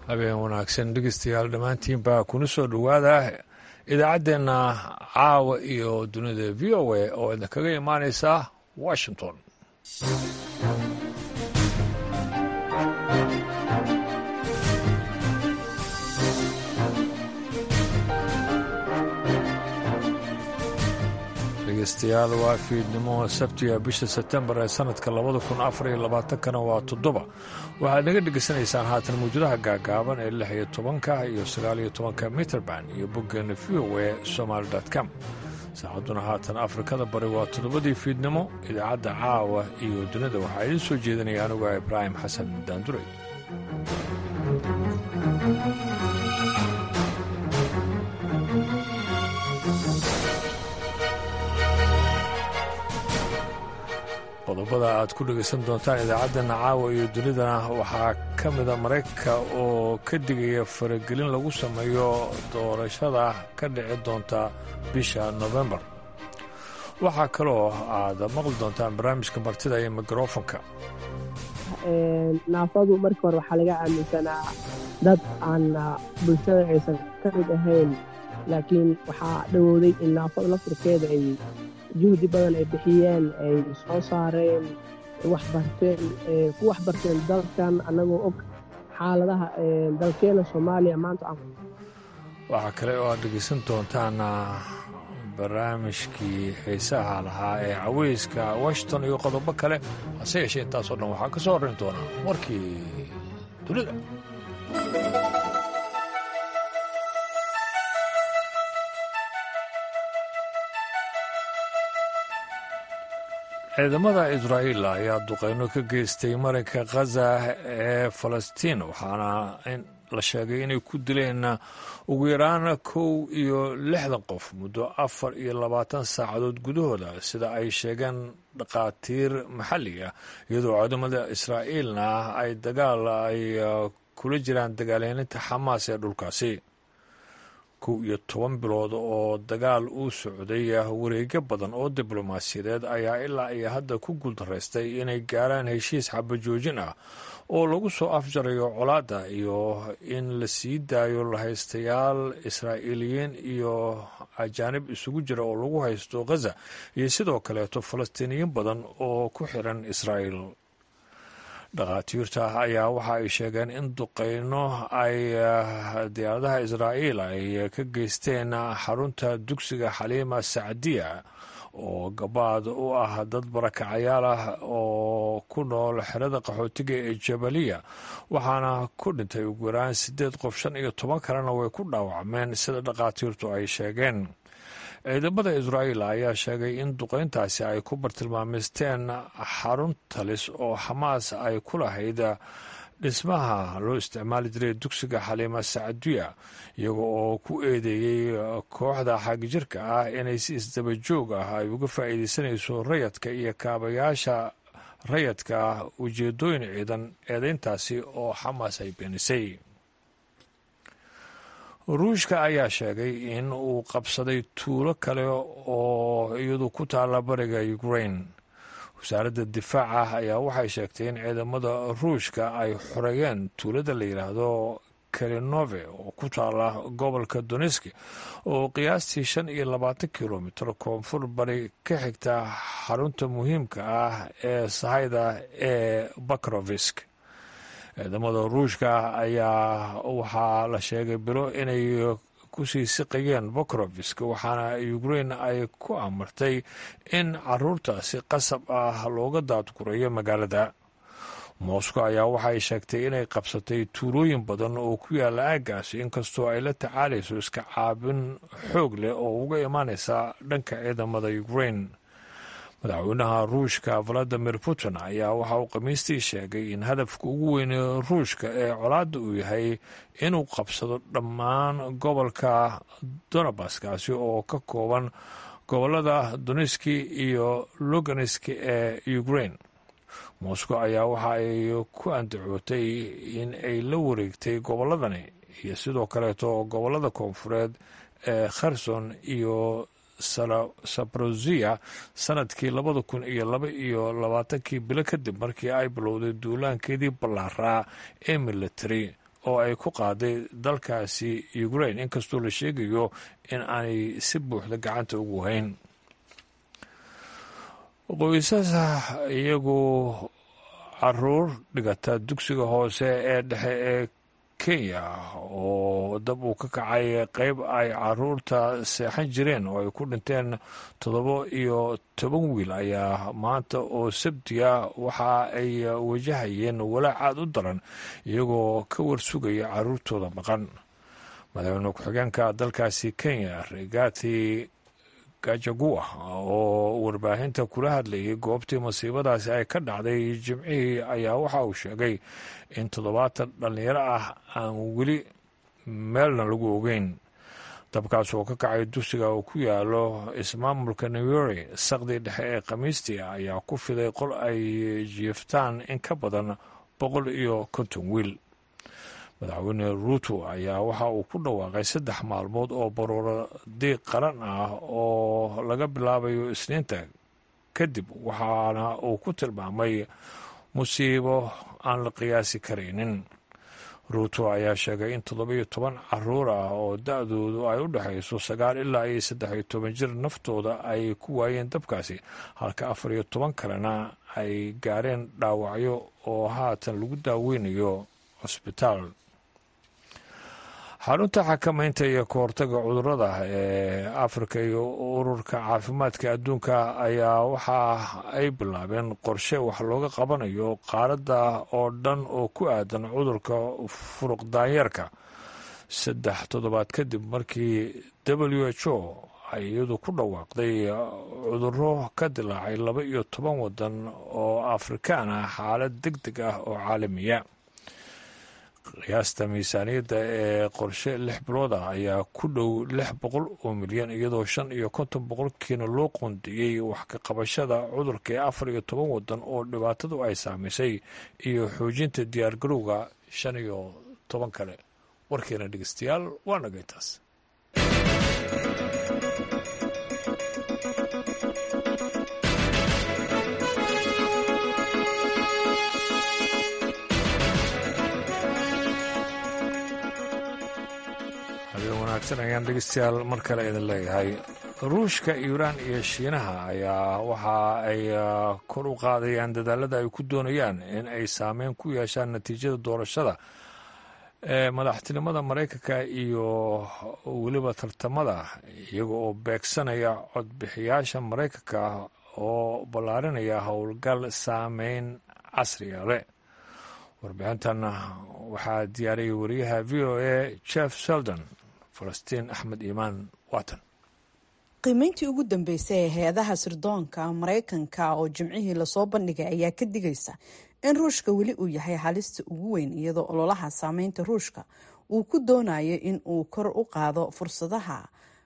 habeen wanaagsan dhegeystayaal dhammaantiinbaa kuna soo dhowaada idaacaddeenna caawa iyo dunida v o a oo idinkaga imaaneysa washington dhegeystayaal waa fiidnimo sabtiga bisha sebtembar ee sanadka labada kun afar iyo labaatankana waa toddoba waxaad naga dhegeysanaysaan haatan mawjadaha gaagaaban ee lix iyo tobanka iyo sagaal iyo tobanka mitrband iyo boggeena v o e somaali com saacadduna haatan afrikada bari waa toddobadii fiidnimo idaacadda caawa iyo dunida waxaa idiin soo jeedinaya anuga ibraahim xasan daanduray qodobada aad ku dhegaysan doontaan idaacaddeena caawa iyo dunidana waxaa ka mida maraykanka oo ka digaya faragelin lagu sameeyo doorashada ka dhici doonta bisha nofembar waxaa kaloo aad maqli doontaan barnaamijka martida iyo mikrofonka naafadu markii hore waxaa laga aaminsanaa dad aan bulshada aysan ka mid ahayn laakiin waxaa dhowooday in naafada laftirkeeda ay juhdi badan ay bixiyeen ay soo saareen wax barteen ku wax barteen dalkan annagoo og xaaladaha dalkeena soomaaliya maanta waxaa kale oo aad dhegaysan doontaan barnaamijkii xiisaha lahaa ee caweyska washington iyo qodobo kale hase yeeshee intaasoo dhan waxaa ka soo horrayn doonaa warkii dunida ciidamada israa'iil ayaa duqeyno ka geystay marinka khaza ee falastiin waxaana la sheegay inay ku dileen ugu yaraan kow iyo lixdan qof muddo afar iyo labaatan saacadood gudahooda sida ay sheegeen dhakhaatiir maxalli ah iyadoo ciidamada israa'iilna ay dagaal ay kula jiraan dagaalyaninta xamaas ee dhulkaasi kow iyo toban bilood oo dagaal uu socday wareegyo badan oo diblomaasiyadeed ayaa ilaa iyo hadda ku guuldaraystay inay gaaraan heshiis xabajoojin ah oo lagu soo afjarayo colaadda iyo in la sii daayo lahaystayaal israa'iiliyiin iyo ajaanib isugu jira oo lagu haysto khaza iyo sidoo kaleeto falastiiniyiin badan oo ku xiran israa'iil dhakhaatiirta ayaa waxa ay sheegeen in duqeyno ay diyaaradaha israa'iil ay ka geysteen xarunta dugsiga xaliima sacdiya oo gabaad u ah dad barakacayaal ah oo ku nool xerada qaxootiga ee jabaliya waxaana ku dhintay ugu yaraan siddeed qof shan iyo toban kalena way ku dhaawacmeen sida dhakhaatiirtu ay sheegeen ciidamada israa'iil ayaa sheegay in duqeyntaasi ay ku bartilmaameysteen xarun talis oo xamaas ay ku lahayd dhismaha loo isticmaali jiray dugsiga xaliima sacdiya iyaga oo ku eedeeyey kooxda xagjirka ah inay si isdaba joog ah ay uga faa'iideysanayso rayadka iyo kaabayaasha rayadka ujeedooyin ciidan eedeyntaasi oo xamaas ay beenisay ruushka ayaa sheegay in uu qabsaday tuulo kale oo iyadu ku taalla bariga ukraine wasaaradda difaaca ayaa waxay sheegtay in ciidamada ruushka ay xoreeyeen tuulada la yidhaahdo kalinove oo ku taalla gobolka doneski oo qiyaastii shan iyo labaatan kilomitir koonfur bari ka xigta xarunta muhiimka ah ee sahayda ee bakrovisk ciidamada ruushka ayaa waxaa la sheegay bilo inay kusii siqayeen bokrovisk waxaana ukrain ay ku amartay in caruurtaasi qasab ah looga daadgurayo magaalada moscow ayaa waxay sheegtay inay qabsatay tuulooyin badan oo ku yaalla aaggaasi inkastoo ay la tacaalayso iska caabin xoog leh oo uga imaanaysa dhanka ciidamada ukrain madaxweynaha ruushka valadimir putin ayaa waxa uu khamiistii sheegay in hadafka ugu weyn ruushka ee colaadda uu yahay inuu qabsado dhammaan gobolka donabaskaasi oo ka kooban gobolada doneski iyo luganiski ee ukrain moscow ayaa waxa ay ku andacootay in ay la wareegtay gobolladani iyo sidoo kaleeto gobolada koonfureed ee kherson iyo sabrozia sanadkii labada kun iyo laba iyo labaatankii bilo kadib markii ay bilowday duulaankeedii ballaaraa ee military oo ay ku qaaday dalkaasi ukraine inkastoo la sheegayo in aanay si buuxda gacanta ugu hayn qoysasa iyagu caruur dhigata dugsiga hoose ee dhexe ee kenya oo dab uu ka kacay qeyb ay caruurta seexan jireen oo ay ku dhinteen toddoba iyo toban wiil ayaa maanta oo sabtiya waxa ay wajahayeen walaac aad u daran iyagoo ka warsugaya caruurtooda maqan madaxweyne ku-xigeenka dalkaasi kenya regati gajagua oo warbaahinta kula hadlayay goobtii masiibadaasi ay ka dhacday jimcihii ayaa waxa uu sheegay in toddobaatan dhallinyaro ah aan weli meelna lagu ogeyn dabkaas oo ka kacay dugsiga uu ku yaalo ismaamulka newori saqdii dhexe ee khamiistii ayaa ku fiday qol ay jiiftaan in ka badan boqol iyo konton wiil madaxweyne ruuto ayaa waxa uu ku dhawaaqay saddex maalmood oo baruuro diiq qaran ah oo laga bilaabayo isniinta kadib waxaana uu ku tilmaamay musiibo aan la qiyaasi karaynin ruuto ayaa sheegay in toddobiyo toban caruur ah oo da-doodu ay u dhexayso sagaal ilaa iyo saddex iyo toban jir naftooda ay ku waayeen dabkaasi halka afar iyo toban kalena ay gaareen dhaawacyo oo haatan lagu daaweynayo cusbitaal xarunta xakamaynta iyo kahortaga cudurada ee afrika iyo ururka caafimaadka adduunka ayaa waxa ay bilaabeen qorshe wax looga qabanayo qaaradda oo dhan oo ku aadan cudurka furuq daanyeerka saddex toddobaad kadib markii w h o ay iyadu ku dhawaaqday cuduro ka dilaacay laba iyo toban wadan oo afrikaan ah xaalad deg deg ah oo caalamiya qiyaasta miisaaniyadda ee qorshe lix bilood ah ayaa ku dhow lix boqol oo milyan iyadoo shan iyo konton boqolkiina loo qoondeeyey wax ka qabashada cudurka ee afar iyo toban wadan oo dhibaatadu ay saamaysay iyo xoojinta diyaargarowga shan iyo toban kale warkeena dhegeystayaal waa nagay taas wanaagsan ayaan dhegeystayaal mar kale idin leeyahay ruushka iiraan iyo shiinaha ayaa waxa ay kor u qaadayaan dadaalada ay ku doonayaan in ay saameyn ku yeeshaan natiijada doorashada ee madaxtinimada maraykanka iyo weliba tartamada iyaga oo beegsanaya codbixiyaasha maraykanka oo ballaarinaya howlgal saameyn casriga leh warbixintan waxaa diyaariyay wariyaha v o a jeff seldon falastiin axmed iimaan waatan qiimeyntii ugu dambeysay ee hay-adaha sirdoonka maraykanka oo jimcihii lasoo bandhigay ayaa ka digaysa in ruushka weli uu yahay halista ugu weyn iyadoo ololaha saameynta ruushka uu ku doonayo in uu kor u qaado fursadaha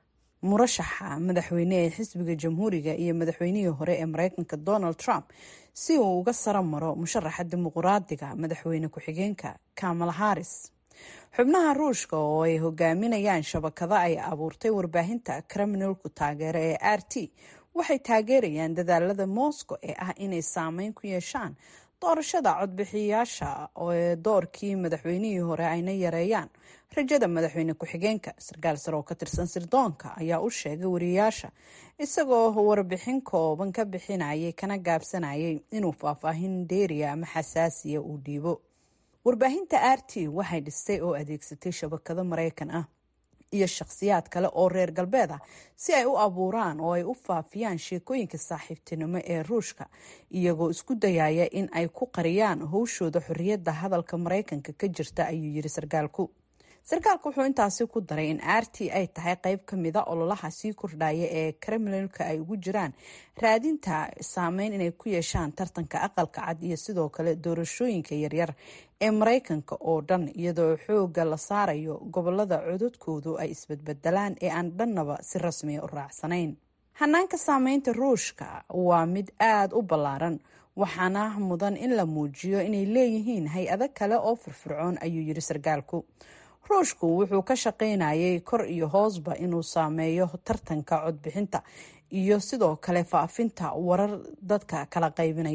murashaxa madaxweyne ee xisbiga jamhuuriga iyo madaxweynihii hore ee maraykanka donald trump si uu uga saro maro musharaxa dimuquraadiga madaxweyne ku-xigeenka kamala haris xubnaha ruushka oo ay hogaaminayaan shabakado ay abuurtay warbaahinta kriminalku taageero ee r t waxay taageerayaan dadaalada moscow ee ah inay saameyn ku yeeshaan doorashada codbixiyayaasha ee doorkii madaxweynihii hore ayna yareeyaan rajada madaxweyne ku-xigeenka sarkaal sare oo ka tirsan sirdoonka ayaa u sheegay wariyaasha isagoo warbixin kooban ka bixinayay kana gaabsanayay inuu faahfaahin dheeriya ama xasaasiya uu dhiibo warbaahinta r t waxay dhistay oo adeegsatay shabakado maraykan ah iyo shakhsiyaad kale oo reer galbeed ah si ay u abuuraan oo ay u faafiyaan sheekooyinka saaxiibtinimo ee ruushka iyagoo isku dayaya in ay ku qariyaan howshooda xorriyadda hadalka maraykanka ka jirta ayuu yiri sarkaalku sarkaalka wuxuu intaasi ku daray in r t ay tahay qeyb ka mida ololaha sii kordhaya ee kremlinka ay ugu jiraan raadinta saameyn inay ku yeeshaan tartanka aqalka cad iyo sidoo kale doorashooyinka yaryar ee maraykanka oo dhan iyadoo xooga la saarayo gobolada cododkoodu ay isbadbedelaan ee aan dhannaba si rasmiya u raacsanayn hanaanka saameynta ruushka waa mid aada u ballaaran waxaana mudan in la muujiyo inay leeyihiin hay-ado kale oo firfircoon ayuu yiri sarkaalku ruushku wuxuu ka shaqaynayay kor iyo hoosba inuu saameeyo tartanka codbixinta iyo sidoo kale faafinta warar dadka kala qaybinaya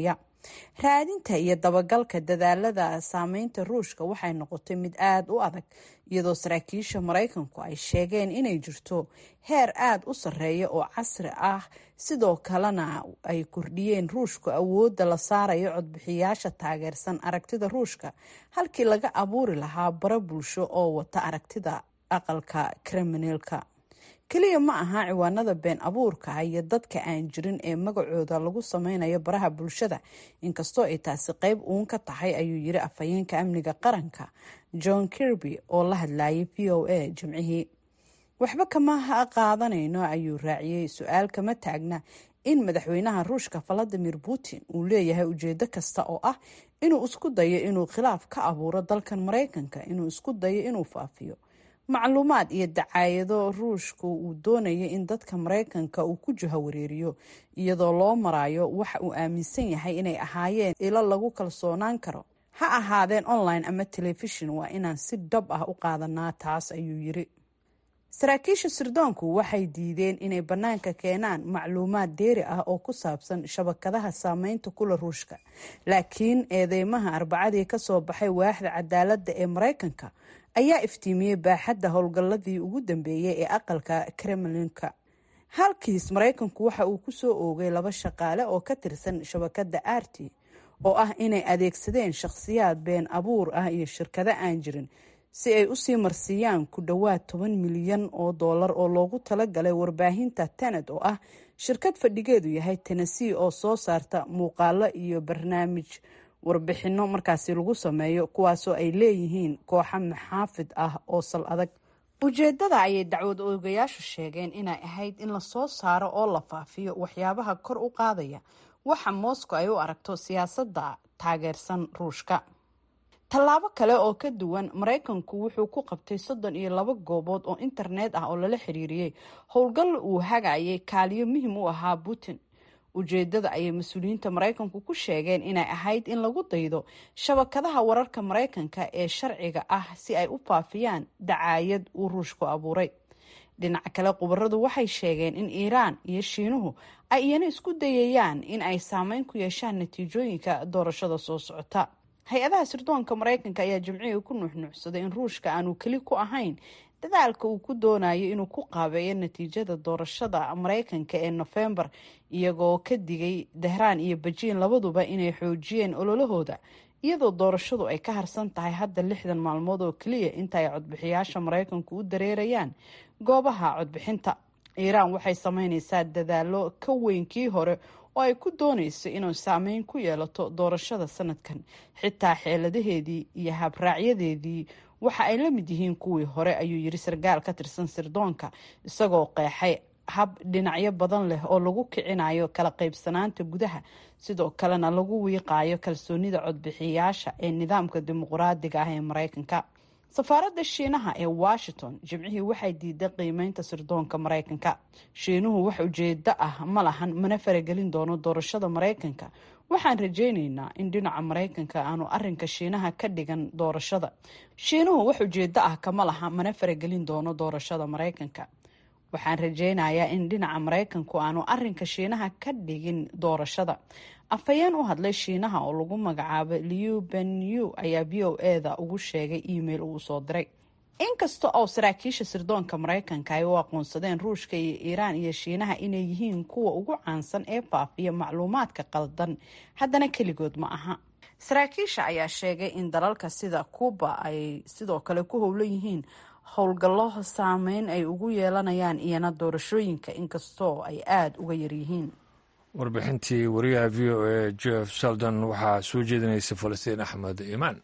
raadinta iyo dabagalka dadaalada saameynta ruushka waxay noqotay mid aada u adag iyadoo saraakiisha maraykanku ay sheegeen inay jirto heer aada u sarreeya oo casri ah sidoo kalena ay kordhiyeen ruushku awoodda la saarayo codbixiyaasha taageersan aragtida ruushka halkii laga abuuri lahaa bara bulsho oo wata aragtida aqalka kriminalka keliya ma aha ciwaanada been abuurka iyo dadka aan jirin ee magacooda lagu sameynayo baraha bulshada inkastoo ay taasi qeyb uun ka tahay ayuu yiri afhayeenka amniga qaranka john kirby oo la hadlayay v o a jimcihii waxba kama qaadanayno ayuu raaciyey su-aal kama taagna in madaxweynaha ruushka valadimir putin uu leeyahay ujeedo kasta oo ah inuu isku dayo inuu khilaaf ka abuuro dalkan maraykanka inuu isku dayo inuu faafiyo macluumaad iyo dacaayado ruushku uu doonaya in dadka maraykanka uu ku jiho wareeriyo iyadoo loo marayo waxa uu aaminsan yahay inay ahaayeen ilo lagu kalsoonaan karo ha ahaadeen online ama telefishon waa inaan si dhab ah u qaadanaa taas ayuu yiri saraakiisha sirdoonku waxay diideen inay bannaanka keenaan macluumaad deeri ah oo ku saabsan shabakadaha saameynta kula ruushka laakiin eedeymaha arbacadii kasoo baxay waaxda cadaaladda ee maraykanka ayaa iftiimiyey baaxadda howlgalladii ugu dambeeyey ee aqalka kremlinka halkiis maraykanku waxa uu kusoo oogay laba shaqaale oo ka tirsan shabakadda arti oo ah inay adeegsadeen shakhsiyaad been abuur ah iyo shirkado aan jirin si ay usii marsiiyaan ku dhowaad toban milyan oo doolar oo loogu talagalay warbaahinta tened oo ah shirkad fadhigeedu yahay tennessee oo soo saarta muuqaalo iyo barnaamij warbixino markaasi lagu sameeyo kuwaasoo ay leeyihiin kooxa maxaafid ah oo sal adag ujeedada ayay dacwad oogayaashu sheegeen inay ahayd in lasoo saaro oo la faafiyo waxyaabaha kor u qaadaya waxa moscow ay u aragto siyaasadda taageersan ruushka tallaabo kale oo ka duwan maraykanku wuxuu ku qabtay soddon iyo laba goobood oo internet ah oo lala xiriiriyey howlgal uu hagayay kaaliyo muhim u ahaa putin ujeedada ayay mas-uuliyiinta maraykanku ku sheegeen inay ahayd in lagu daydo shabakadaha wararka maraykanka ee sharciga ah si ay u faafiyaan dacaayad uu ruushku abuuray dhinaca kale khubaradu waxay sheegeen in iiraan iyo shiinuhu ay iyana isku dayayaan in ay saameyn ku yeeshaan natiijooyinka doorashada soo socota hay-adaha sirdoonka maraykanka ayaa jimcihii ku nuuxnuuxsaday in ruushka aanu keli ku ahayn dadaalka uu ku doonayo inuu ku qaabeeyo natiijada doorashada maraykanka ee nofembar iyagoo ka digay dahraan iyo bejiin labaduba inay xoojiyeen ololahooda iyadoo doorashadu ay ka harsan tahay hadda lixdan maalmood oo keliya inta ay codbixiyaasha maraykanku u dareerayaan goobaha codbixinta iiraan waxay sameyneysaa dadaalo ka weyn kii hore oo ay ku dooneyso inuu saameyn ku yeelato doorashada sanadkan xitaa xeeladaheedii iyo habraacyadeedii waxa ay la mid yihiin kuwii hore ayuu yiri sarkaal ka tirsan sirdoonka isagoo qeexay hab dhinacyo badan leh oo lagu kicinayo kala qaybsanaanta gudaha sidoo kalena lagu wiiqayo kalsoonida codbixiyaasha ee nidaamka dimuqraadiga ah ee maraykanka safaaradda shiinaha ee washington jimcihii waxay diiday qiimeynta sirdoonka maraykanka shiinuhu wax ujeedo ah ma lahan mana faragelin doono doorashada maraykanka waxaan rajayneynaa in dhinaca maraykanka aanu arinka shiinaha ka dhigan doorashada shiinuhu wax ujeedo ah kama laha mana faragelin doono doorashada maraykanka waxaan rajaynayaa in dhinaca maraykanku aanu arinka shiinaha ka dhigin doorashada afhayeen u hadlay shiinaha oo lagu magacaabay liu benyu ayaa v o eda ugu sheegay email uu soo diray inkasta oo saraakiisha sirdoonka maraykanka ay u aqoonsadeen ruushka iyo iiraan iyo shiinaha inay yihiin kuwa ugu caansan ee faafiya macluumaadka qaldan haddana keligood ma aha saraakiisha ayaa sheegay in dalalka sida kuuba ay sidoo kale ku howlan yihiin howlgallo saameyn ay ugu yeelanayaan iyana doorashooyinka inkastoo ay aada uga yaryihiin warbixintii wariyaha v o a jeff sheldon waxaa soo jeedinaysa falastiin axmed iimaan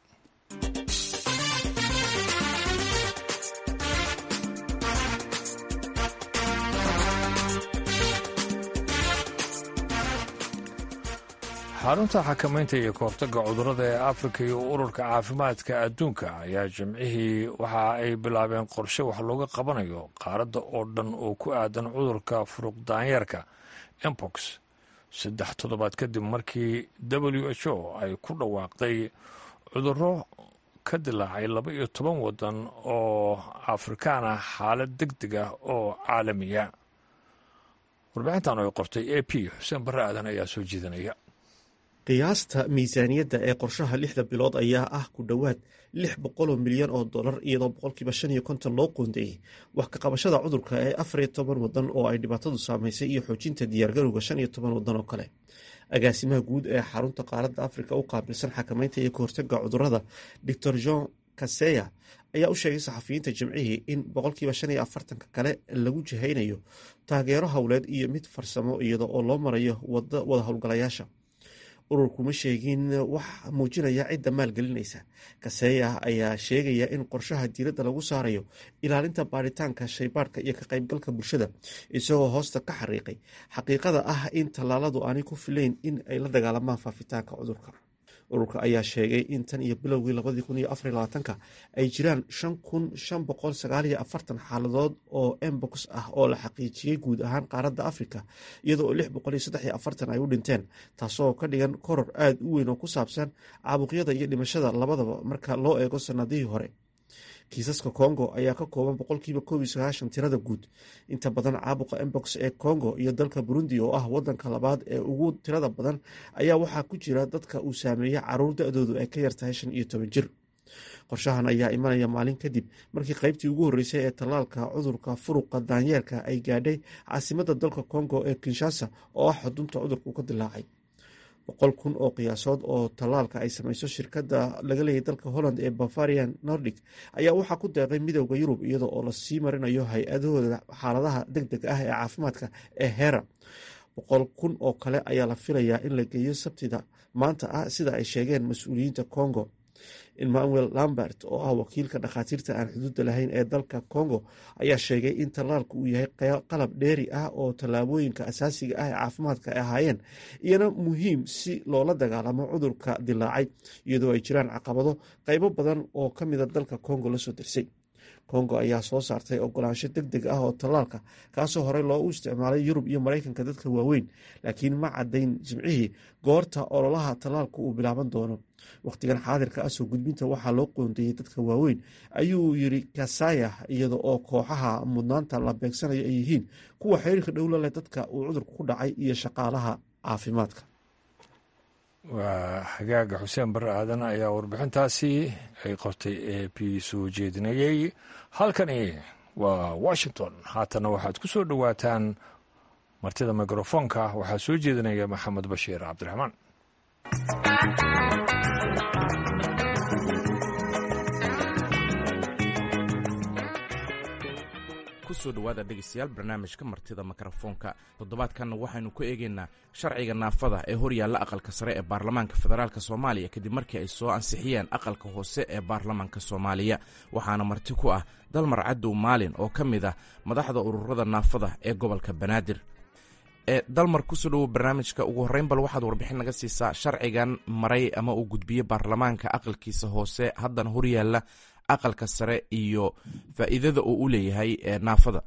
xarunta xakamaynta iyo kahortagga cudurrada ee afrika iyo ururka caafimaadka adduunka ayaa jimcihii waxa ay bilaabeen qorshe wax looga qabanayo qaaradda oo dhan oo ku aadan cudurka furuqdaanyeerka embox saddex toddobaad kadib markii w h o ay ku dhawaaqday cudurro ka dilaacay laba iyo toban waddan oo afrikaan ah xaalad deg deg ah oo caalamiya warbixintan oo ay qortay a p xuseen barre aadan ayaa soo jeedinaya qiyaasta miisaaniyadda ee qorshaha lixda bilood ayaa ah ku dhowaad lix boqoloo milyan oo dollar iyadoo boqolkiiba shan iyo konton loo qoondeeyey wax ka qabashada cudurka ee afar iyo toban wadan oo ay dhibaatadu saameysay iyo xoojinta diyaargarowga shan iyo toban wadan oo kale agaasimaha guud ee xarunta qaaradda afrika u qaabilsan xakameynta iyo kahortaga cudurada doctor john kaseya ayaa u sheegay saxafiyiinta jimcihii in boqolkiiba shan iyo afartanka kale lagu jihaynayo taageero howleed iyo mid farsamo iyada oo loo marayo wada howlgalayaasha ururkuma sheegin wax muujinaya cidda maalgelinaysa kaseya ayaa sheegaya in qorshaha diiradda lagu saarayo ilaalinta baaritaanka shaybaadhka iyo ka qaybgalka bulshada isagoo hoosta ka xariiqay xaqiiqada ah in tallaaladu aanay ku filayn in ay la dagaalamaan faafitaanka cudurka ururka ayaa sheegay in tan iyo bilowgii labadii kun iyo afar labaatanka ay jiraan shan kun shan boqol sagaal iyo afartan xaaladood oo embox ah oo la xaqiijiyey guud ahaan qaaradda afrika iyadoo lix boqol iyo saddex iyo afartan ay u dhinteen taasoo ka dhigan koror aada u weyn oo ku saabsan caabuqyada iyo dhimashada labadaba marka loo eego sanadihii hore kiisaska congo ayaa ka kooban boqolkiiba koob iyo sagaashan tirada guud inta badan caabuqa embox ee congo iyo dalka burundi oo ah wadanka labaad ee ugu tirada badan ayaa waxaa ku jira dadka uu saameeya caruur da-doodu ay ka yartahay shan iyo toban jir qorshahan ayaa imanaya maalin kadib markii qaybtii ugu horreysay ee tallaalka cudurka furuqa daanyeerka ay gaadhay caasimadda dalka congo ee kinshasa oo ah xudunta cudurku ka dilaacay boqol kun oo qiyaasood oo tallaalka ay samayso shirkadda laga leeyay dalka holland ee bavarian nordic ayaa waxaa ku deeqay midowda yurub iyada oo lasii marinayo hay-adahooda xaaladaha deg deg ah ee caafimaadka ee hera boqol kun oo kale ayaa la filayaa in la geeyo sabtida maanta ah sida ay sheegeen mas-uuliyiinta congo emmanuel lambert oo ah wakiilka dhakhaatiirta aan xuduudda lahayn ee dalka congo ayaa sheegay in tallaalku uu yahay qalab dheeri ah oo tallaabooyinka asaasiga ah ee caafimaadka ay ahaayeen iyana muhiim si loola dagaalamo cudurka dilaacay iyadoo ay jiraan caqabado qeybo badan oo ka mida dalka congo lasoo dirsay congo ayaa soo saartay ogolaansho deg deg ah oo tallaalka kaasoo horey loo u isticmaalay yurub iyo maraykanka dadka waaweyn laakiin ma cadayn jimcihii goorta ololaha tallaalka uu bilaaban doono wakhtigan xaadirka ah soo gudbinta waxaa loo qoondeeyey dadka waaweyn ayuu yiri kasaya iyada oo kooxaha mudnaanta la beegsanayo ay yihiin kuwa xiriirka dhowla leh dadka uu cudurku ku dhacay iyo shaqaalaha caafimaadka waa hagaaga xuseen barre aadan ayaa warbixintaasi ay qortay ee b soo jeedinayey halkani waa washington haatana waxaad ku soo dhowaataan martida mikrofoonka waxaa soo jeedinaya maxamed bashiir cabdiraxmaan kusoo dhawaada dhegeystayaal barnaamijka martida mikrofoonka toddobaadkanna waxaynu ku eegaynaa sharciga naafada ee horyaalla aqalka sare ee baarlamaanka federaalk soomaaliya kadib markii ay soo ansixiyeen aqalka hoose ee baarlamaanka soomaaliya waxaana marti ku ah dalmar cadow maalin oo ka mid ah madaxda ururada naafada ee gobolka banaadir ee dalmar kusoo dhawow barnaamijka ugu horreyn bal waxaad warbixin naga siisaa sharcigan maray ama uu gudbiye baarlamaanka aqalkiisa hoose haddana horyaalla aqalka sare iyo faa'iidada uu u leeyahay naafada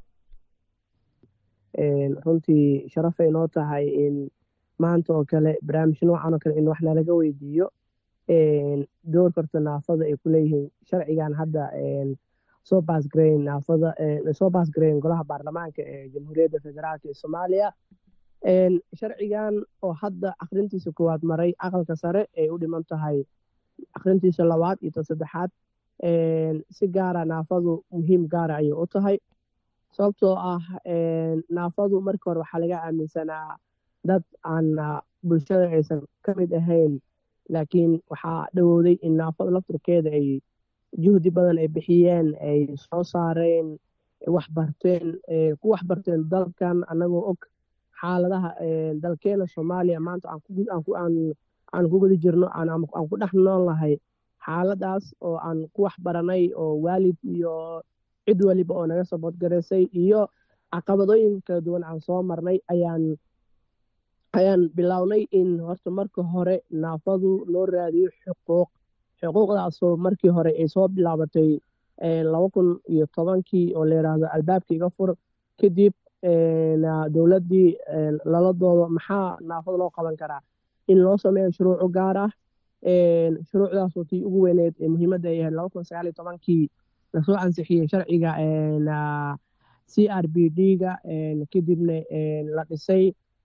runtii sharafay noo tahay in maanta oo kale barnaamij noocan oo kale in wax nalaga weydiiyo doorka horta naafada ay ku leeyihiin sharcigan hadda soo baasgareyn naafada soo baasgareyn golaha baarlamaanka ee jamhuuriyadda federaalk ee soomaaliya sharcigan oo hadda akrintiisa koowaad maray aqalka sare ay u dhiman tahay akrintiisa labaad iyo ta saddexaad si gaara naafadu muhiim gaara ayay u tahay sababtoo ah naafadu markii hore waxaa laga aaminsanaa dad aan bulshada aysan ka mid ahayn laakiin waxaa dhowowday in naafada lafturkeeda ay juhdi badan ay bixiyeen ay soo saareen wax barteen ku wax barteen dalkan annagoo og xaaladaha dalkeena soomaaliya maanta aan ku guda jirno aan ku dhex nool nahay xaaladaas oo aan ku wax baranay oo waalid iyo cid waliba oo naga saboodgaraysay iyo caqabadooyin kala duwan aan soo marnay ayaan ayaan bilownay in horta marka hore naafadu loo raadiyo xuquuq xuquuqdaasoo markii hore ay soo bilaabatay laba kun iyo tobankii oo la yidhaahdo albaabka iga fur kadib dowladdii lala doodo maxaa naafada loo qaban karaa in loo sameeyo shuruucu gaar ah shuruucdaasoo tii ugu weyneed ee muhiimadda ay ahayd laba kun sagaal iyo tobankii lasoo ansixiyey sharciga c r b d ga kadibna la dhisay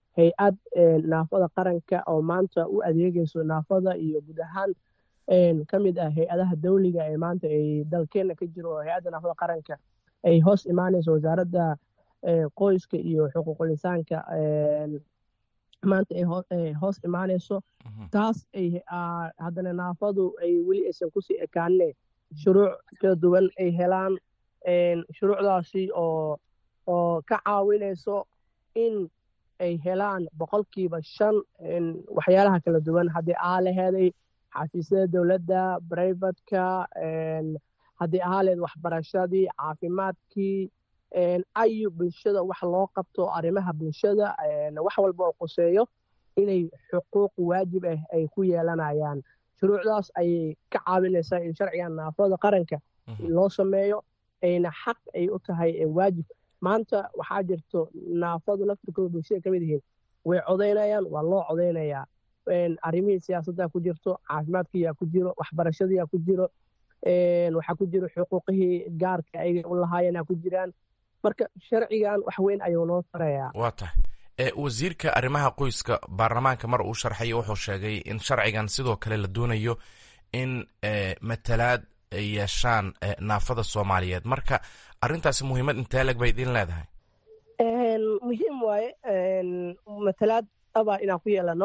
hay-ad naafada qaranka oo maanta u adeegayso naafada iyo guud ahaan ka mid ah hay-adaha dawliga ee maanta ay dalkeena ka jiro oo hay-adda naafada qaranka ay hoos imaanayso wasaaradda qoyska iyo xuquuqul insaanka maanta ay hoos imaanayso taas ay haddana naafadu ay weli aysan kusii ekaanine shuruuc kala duwan ay helaan shuruucdaasi oo oo ka caawinayso in ay helaan boqolkiiba shan waxyaalaha kala duwan haddii aa laheeday xafiisyada dowladda brivatka haddii ahaa leed waxbarashadii caafimaadkii ayu bulshada wax loo qabto arrimaha bulshada wax walba oo qoseeyo inay xuquuq waajib ah ay ku yeelanayaan shuruucdaas ayay ka caawinaysaa in sharcigan naafada qaranka loo sameeyo ayna xaq ay u tahay waajib maanta waxaa jirto naafadu laftirkooda bulshada ka mid yihiin way codaynayaan waa loo codaynayaa arrimihii siyaasadda ku jirto caafimaadkiyaa ku jiro waxbarashadiyaa ku jiro waxaa ku jiro xuquuqihii gaarka ay u lahaayeenaa ku jiraan marka sharcigan wax weyn ayuu noo tarayaa waa tahay wasiirka arrimaha qoyska baarlamaanka mar uu sharxayo wuxuu sheegay in sharcigan sidoo kale la doonayo in matalaad ay yeeshaan naafada soomaaliyeed marka arrintaasi muhiimad intee leg bay idin leedahay muhiim waaye matalaad aba inaan ku yeelano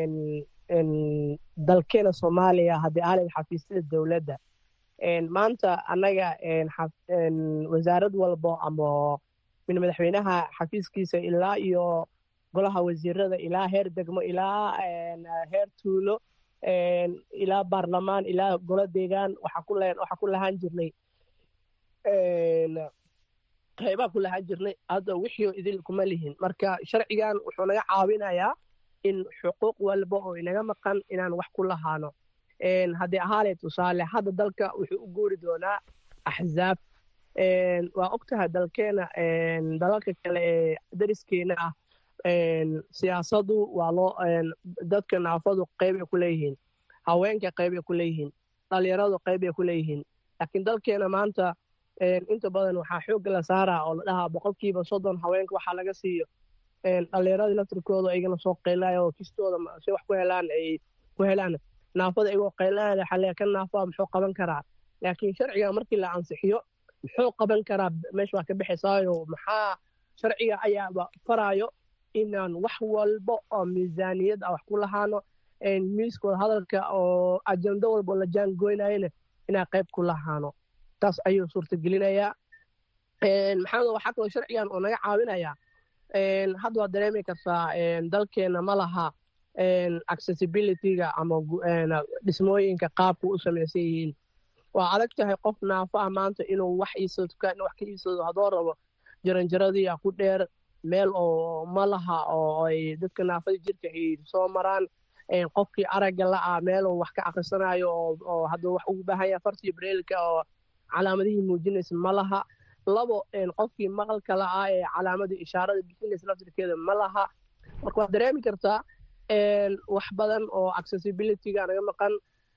dalkeena soomaaliya haddii aalid xafiisyada dowladda maanta annaga wasaarad walbo ama min madaxweynaha xafiiskiisa ilaa iyo golaha wasiirada ilaa heer degmo ilaa heer tuulo ilaa baarlamaan ilaa golo deegaan waxaa ku lahaan jirnay qaybaa ku lahaan jirnay hadda wixii idil kuma lihin marka sharcigan wuxuu naga caawinayaa in xuquuq walba oo inaga maqan inaan wax ku lahaano haddii ahaale tusaale hadda dalka wuxuu u guuri doonaa axzaab waa ogtahay dalkeena dalalka kale ee dariskeena ah siyaasadu waa loo dadka naafadu qeybay ku leeyihiin haweenka qeybay ku leeyihiin dhalinyaradu qeybay ku leeyihiin laakiin dalkeena maanta inta badan waxaa xoogga la saaraa oo la dhahaa boqolkiiba soddon haweenka waxaa laga siiyo dhalinyaradii laftirkooda igana soo qeylaya oo kistooda si wax ku helaan ay ku helaan naafada igoo qeylaya xalee ka naafaa muxuu qaban karaa laakiin sharciga markii la ansixiyo muxuu qaban karaa meesha waa ka bixaysaayo maxaa sharciga ayaaba faraayo inaan wax walba oo miisaaniyad ah wax ku lahaano miiskooda hadalka oo ajando walba la jaangoynayana inaan qayb ku lahaano taas ayuu suurtagelinayaa maxaa waxaa kaloo sharcigan oo naga caawinayaa hadda waad dareemi kartaa dalkeena ma laha accessibilityga ama dhismooyinka qaabka u samaysan yihiin waa adag tahay qof naafo ah maanta inuu wax iisoo tukaan wax ka iibsado haddoo rabo jaranjaradiia ku dheer meel oo ma laha oo ay dadka naafada jirka ay soo maraan qofkii aragga la-ah meeluu wax ka akhrisanayo oo hadduu wax ugu baahan yahay fartii breelka oo calaamadihii muujinaysa ma laha labo qofkii maqalka la-ah ee calaamadii ishaarada bixinaysa laftirkeeda ma laha marka waad dareemi kartaa wax badan oo accessibilityga naga maqan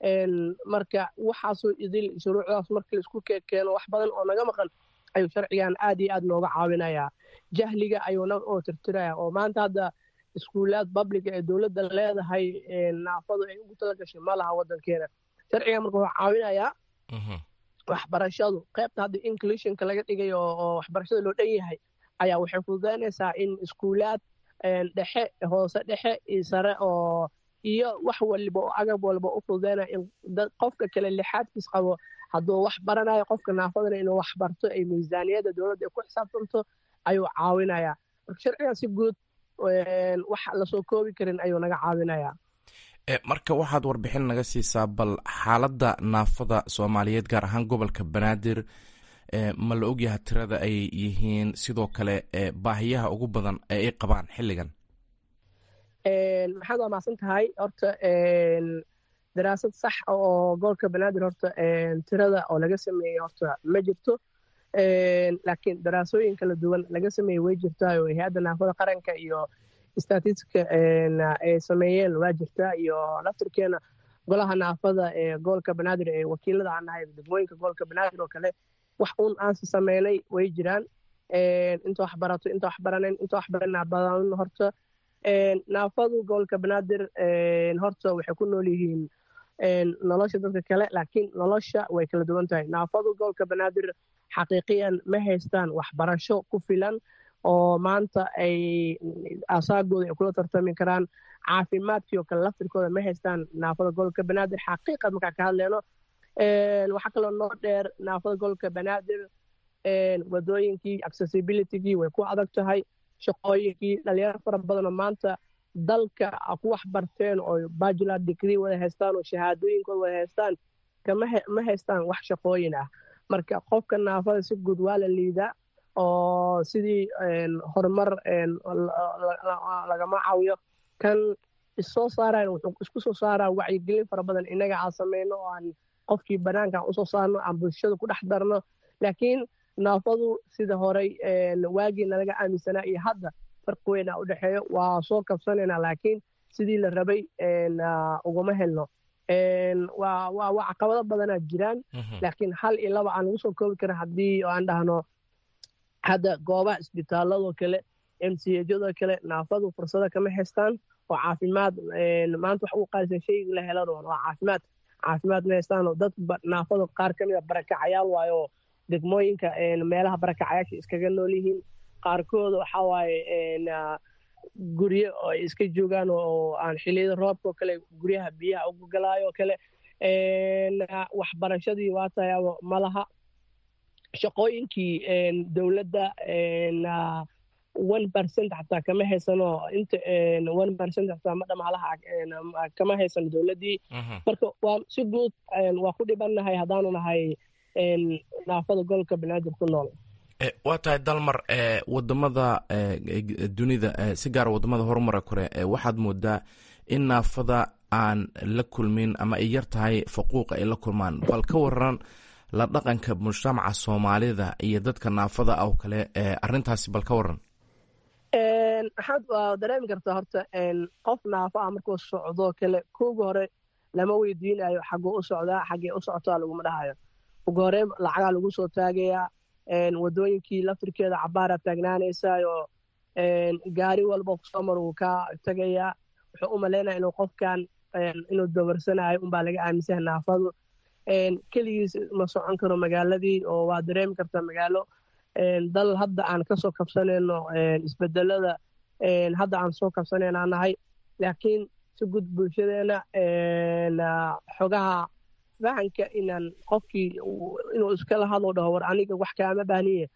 marka waxaasoo idil shuruucdaas markii laisku keeno wax badan oo naga maqan ayuu sharcigan aad iyo aad nooga caawinayaa jahliga ayuuna oo tirtiraya oo maanta hadda iskuulaad babliga ee dowladda leedahay naafadu ay ugu tala gashay ma laha waddankeena sharcigan marka wuxuu caawinayaa waxbarashadu qaybta hadda inclusionka laga dhigayo oo waxbarashada loo dhan yahay ayaa waxay fududaynaysaa in iskuulaad dhexe hoose dhexe iyo sare oo iyo wax waliba oo agab walba u fududaynaya in qofka kale lixaadkiis qabo hadduu wax baranayo qofka naafadana inuu wax barto ay miisaaniyadda dowladda ay ku xisaabtanto ayuu caawinayaa marka sharcigan si guud wax lasoo koobi karin ayuu naga caawinayaa marka waxaad warbixin naga siisaa bal xaaladda naafada soomaaliyeed gaar ahaan gobolka banaadir ma la ogyaha tirada ay yihiin sidoo kale baahiyaha ugu badan ee ay qabaan xilligan maxaad waa mahadsan tahay horta daraasad sax oo gobolka banaadir horta tirada oo laga sameeyey horta ma jirto laakiin daraasooyin kala duwan laga sameeyey way jirtaa oo hay-adda naafada qaranka iyo statistika ay sameeyeen waa jirtaa iyo laftirkeena golaha naafada ee gobolka banaadir ee wakiilada aan nahay degmooyinka gobolka banaadir oo kale wax uun aansi sameynay way jiraan inta wax barato inta wax baranayn inta wax baranaa badan horta naafadu gobolka banaadir horta waxay ku nool yihiin nolosha dadka kale laakiin nolosha way kala duwan tahay naafadu gobolka banaadir xaqiiqiyan ma haystaan waxbarasho ku filan oo maanta ay asaagooda ay kula tartami karaan caafimaadkii oo kale laftirkooda ma haystaan naafada gobolka banaadir xaqiiqad markaa ka hadleyno waxaa kaloo noo dheer naafada gobolka banaadir wadooyinkii accessibilitygii way ku adag tahay shaqooyinkii dhalinyaro fara badanoo maanta dalka ku wax barteen oo bajular degree wada haystaan oo shahaadooyinkooda wada haystaan ma haystaan wax shaqooyin ah marka qofka naafada si guud waa la liidaa oo sidii horumar lagama caawiyo kan issoo saarayan wuxuu isku soo saaraa wacyigelin fara badan innaga aan samayno oo aan qofkii bannaanka aan usoo saarno aan bulshada ku dhex darno laakiin naafadu sida horey waagii nalaga aaminsanaa iyo hadda farqi weynaa u dhexeeyo waa soo kabsanaynaa laakiin sidii la rabay ugama helno waa caqabado badanaa jiraan laakiin hal iyo laba aan lagu soo koobi karin haddii aan dhahno hadda goobaha isbitaaladoo kale m c hjadoo kale naafadu fursada kama haystaan oo caafimaad maanta wax ugu qaalisan shayga la helan waa caafimaad caafimaad ma haystaan oo dad naafada qaar ka mid a barakacayaal waayo degmooyinka meelaha barakacayaasha iskaga nool yihiin qaarkooda waxa waaye guryo oo ay iska joogaan oo aan xiliyada roobka oo kale guryaha biyaha ugu galaayo oo kale waxbarashadii waa tayaabo ma laha shaqooyinkii dowladda one percent xataa kama haysano inta one percent xataa ma dhamaalaha kama haysano dowladdii marka waa si guud waa ku dhibannahay haddaanu nahay naafada gobolka banaadir ku nool waa tahay dalmar wadamada dunida si gaara wadamada horumara kore waxaad moodaa in naafada aan la kulmin ama ay yar tahay faquuqa ay la kulmaan bal ka waran la dhaqanka mujtamaca soomaalida iyo dadka naafada ah oo kale arintaasi bal ka waran maxaad waa dareemi kartaa horta qof naafo ah markuu socdoo kale kooga hore lama weydiinayo xaguu u socdaa xaggee u socotaa laguma dhahayo ugu hore lacagaa lagu soo taagayaa wadooyinkii laftirkeeda cabaara taagnaanaysaayoo gaari walba kusoo mar wuu ka tagayaa wuxuu u malaynaya inuu qofkan inuu dabarsanayo unbaa laga aaminsaha naafadu keligiis ma socon karo magaaladii oo waa dareemi kartaa magaalo dal hadda aan kasoo kabsanayno isbedelada hadda aan soo kabsanaynaa nahay laakiin si gud bulshadeena xogaha fahanka inaan qofkii inuu iskala hadlo dhaho war aniga wax kaama baahniye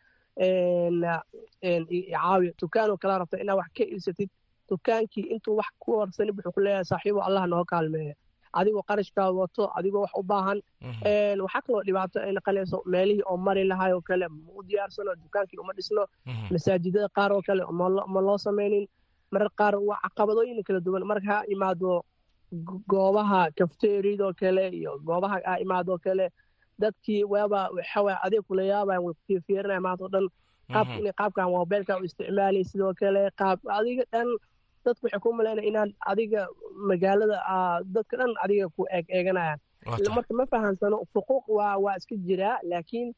caawiya dukaanoo kala rabta inaa wax ka iibsatid dukaankii intuu wax ku warsanib wuxuu ku leeyahay saaxiibo allah noo kaalmeeya adigoo qarashkaa wato adigoo wax u baahan waxaa kaloo dhibaato ay naqanayso meelihii oo mari lahay oo kale ma u diyaarsano dukaankii uma dhisno masaajidada qaar oo kale ma loo samaynin marar qaar waa caqabadooyin kala duwan marka ha imaado goobaha kafteeridoo kale iyo goobaha ha imaadoo kale dadkii waaba waxawaa adeeg kula yaabayan way kufiirinaya maanta o dhan qaabka inay qaabkan mobilka u isticmaalay sidoo kale qaab adiga dhan dadku waxay ku malaynaya inaan adiga magaalada dadka dhan adiga ku eeg eeganayaan marka ma fahansano xuquuq waa waa iska jiraa laakiin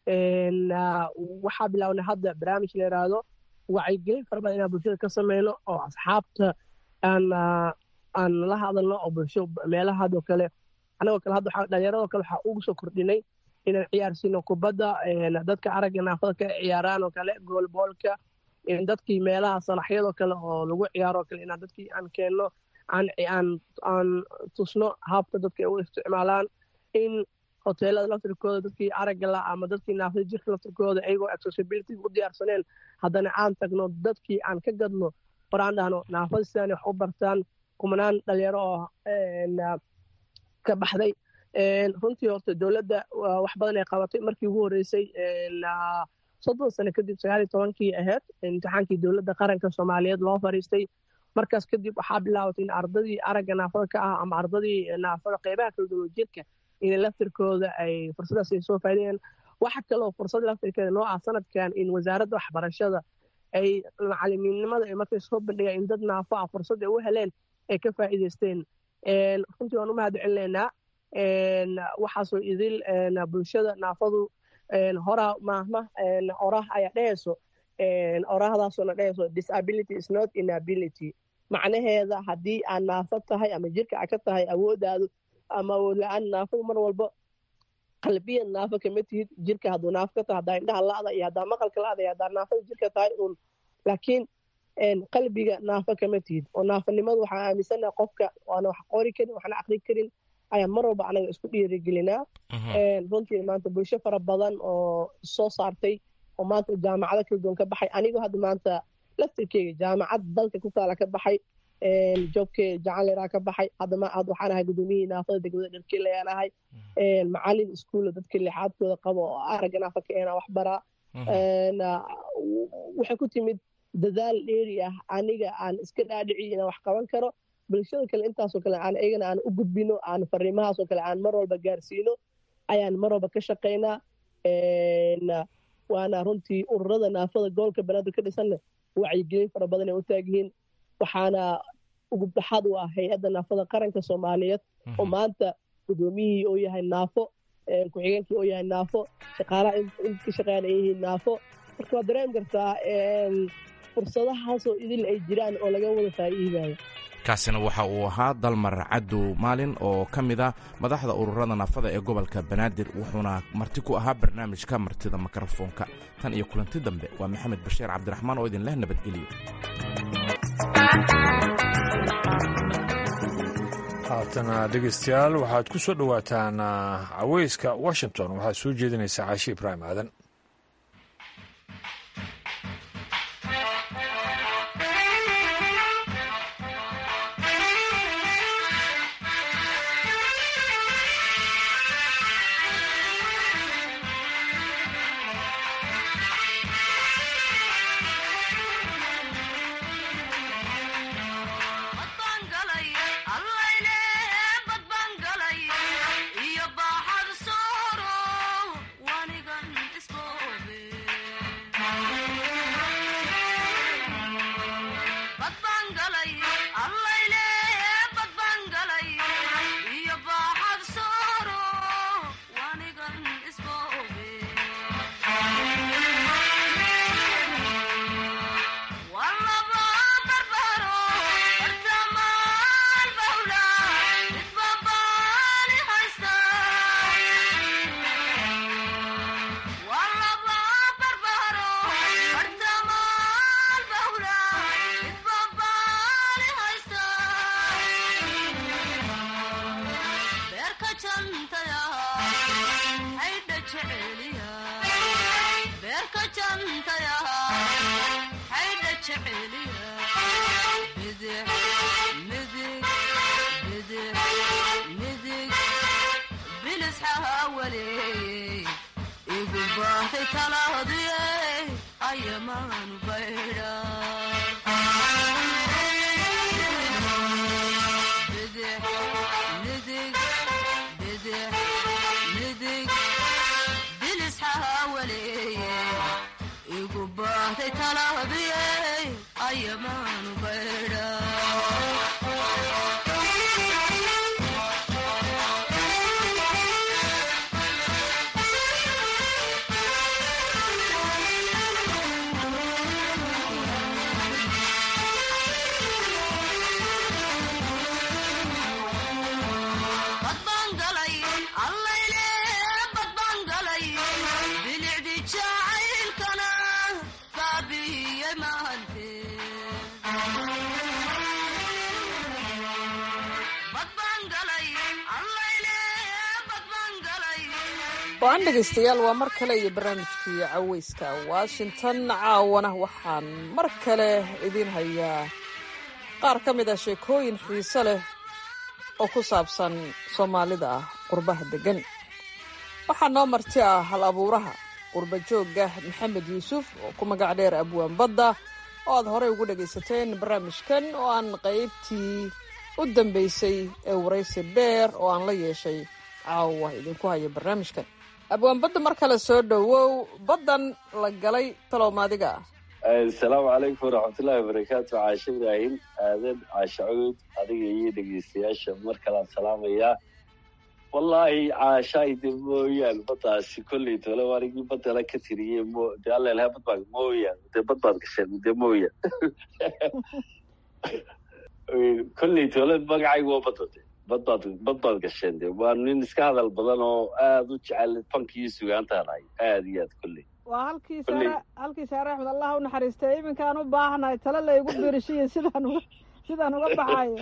waxaa bilaabnay hadda barnaamij la yidhaahdo wacyigelin fara badan inaan bulshada ka sameyno oo asxaabta aan aan la hadalno oo bulsho meelaha hadoo kale anagoo kale hadda dhalinyarado kale waxaa ugu soo kordhinay inaan ciyaarsiino kubadda dadka aragga naafada ka ciyaaraan oo kale goolboolka dadkii meelaha salaxyadoo kale oo lagu ciyaaroo kale inaan dadkii aan keenno aan aan aan tusno habka dadka ay u isticmaalaan in hoteelada laftirkooda dadkii aragga la ama dadkii naafada jirka laftirkooda ayagoo accessibility u diyaarsaneen haddana aan tagno dadkii aan ka gadno hor aan dhahno naafada sidaan wax u bartaan kumanaan dhalinyaro oo ka baxday runtii horta dowladda wax badan ay qabatay markii ugu horreysay soddon sano kadib sagaaliyo tobankii ahayd imtixaankii dowladda qaranka soomaaliyeed loo fariistay markaas kadib waxaa bilaabatay in ardadii aragga naafada ka ah ama ardadii naafada qeybaha kala duwan jirka inay laftirkooda ay fursadaas ay soo faaidayeen waxa kaloo fursad laftirkeeda noo ah sanadkan in wasaaradda waxbarashada ay macalimiinnimada ay markay soo bandhigeen in dad naafo ah fursad ay u heleen ay ka faa'iidaysteen runtii waan u mahad celinaynaa waxaasoo idil bulshada naafadu horaa maahma orah ayaa dhehayso orahdaasoo na dhehayso disability is not inability macnaheeda haddii aad naafo tahay ama jirka a ka tahay awoodaadu ama awood la-aan naafadu mar walba qalbiyan naafo kama tihid jirka hadduu naafo ka tahay haddaa indhaha la'da iyo haddaa maqalka la'da iyo haddaa naafada jirka tahay uun laakiin qalbiga naafo kama tihid oo naafonimadu waxaa aaminsanaha qofka waana wax qori karin waxna aqri karin ayaan mar walba anaga isku dhiirigelinaa runtii maanta bulsho fara badan oo soo saartay oo maanta jaamacado kala duwan ka baxay anigoo hadda maanta laftirkeyga jaamacad dalka ku taala ka baxay joobke jacaliraa ka baxay hadda waxaan ahay gudoomiyihii naafada degmada dharkeel ayaan ahay macalin iskuulla dadka lixaadkooda qabo oo aragga naafa ka ena wax baraa waxay ku timid dadaal dheeri ah aniga aan iska dhaadhiciyo inaan wax qaban karo bulshada kale intaasoo kale aan iyagana aan u gudbino aan fariimahaasoo kale aan mar walba gaarsiino ayaan mar walba ka shaqaynaa waana runtii ururada naafada gobolka banaadir ka dhisanna wacyigelin fara badan ay u taagyihiin waxaana ugubdaxaad u ah hay-adda naafada qaranka soomaaliyeed oo maanta gudoomiyihii oo yahay naafo ku-xigeenkii oo yahay naafo shaqaalaha inka shaqeeyaan ay yihiin naafo marka waad dareemi kartaa fursadahaasoo idil ay jiraan oo laga wada faa'iidayo kaasina waxa uu ahaa dalmar cadow maalin oo ka mid a madaxda ururada naafada ee gobolka banaadir wuxuuna marti ku ahaa barnaamijka martida mikrofoonka tan iyo kulanti dambe waa maxamed bashiir cabdiraxmaan oo idin leh nabadgelyo haatana dhegeystayaal waxaad ku soo dhowaataan caweyska washington waxaad soo jeedinaysaa caashi ibraahim aadan go-aan dhegaystayaal waa mar kale iyo barnaamijkii caweyska washington caawana waxaan mar kale idiin hayaa qaar ka mid ah sheekooyin xiise leh oo ku saabsan soomaalida ah qurbaha deggan waxaa noo marti ah hal abuuraha qurba joogga maxamed yuusuf oo ku magac dheer abwaan badda oo aad horey ugu dhagaysateen barnaamijkan oo aan qaybtii u dambaysay ee waraysi dheer oo aan la yeeshay caawa idinku haya barnaamijkan abwaan badda mar kale soo dhowow baddan la galay talow-maadiga ah asalaamu calaykum waraxmatullaahi wabarakaatu caashe ibraahim aadan caashe cawd adiga iyo dhegeystayaasha mar kalean salaamayaa wallaahi caashaay de mooyaan baddaasi kolley tole anigii baddala ka tiriyey mo de allelha badbaa mooyaan de bad baad gasheen de mooyaan kolley toolad magacaygu waa badade badbaad bad baad gasheen de waa nin iska hadal badan oo aada u jecel fanki iyo sugaantaan ahay aada iyo aad kolley waa halkii saare halkii saare axmed allah u naxariistay iminkaan u baahanahay tale laygu birishiyo sidaan uga sidaan uga baxayo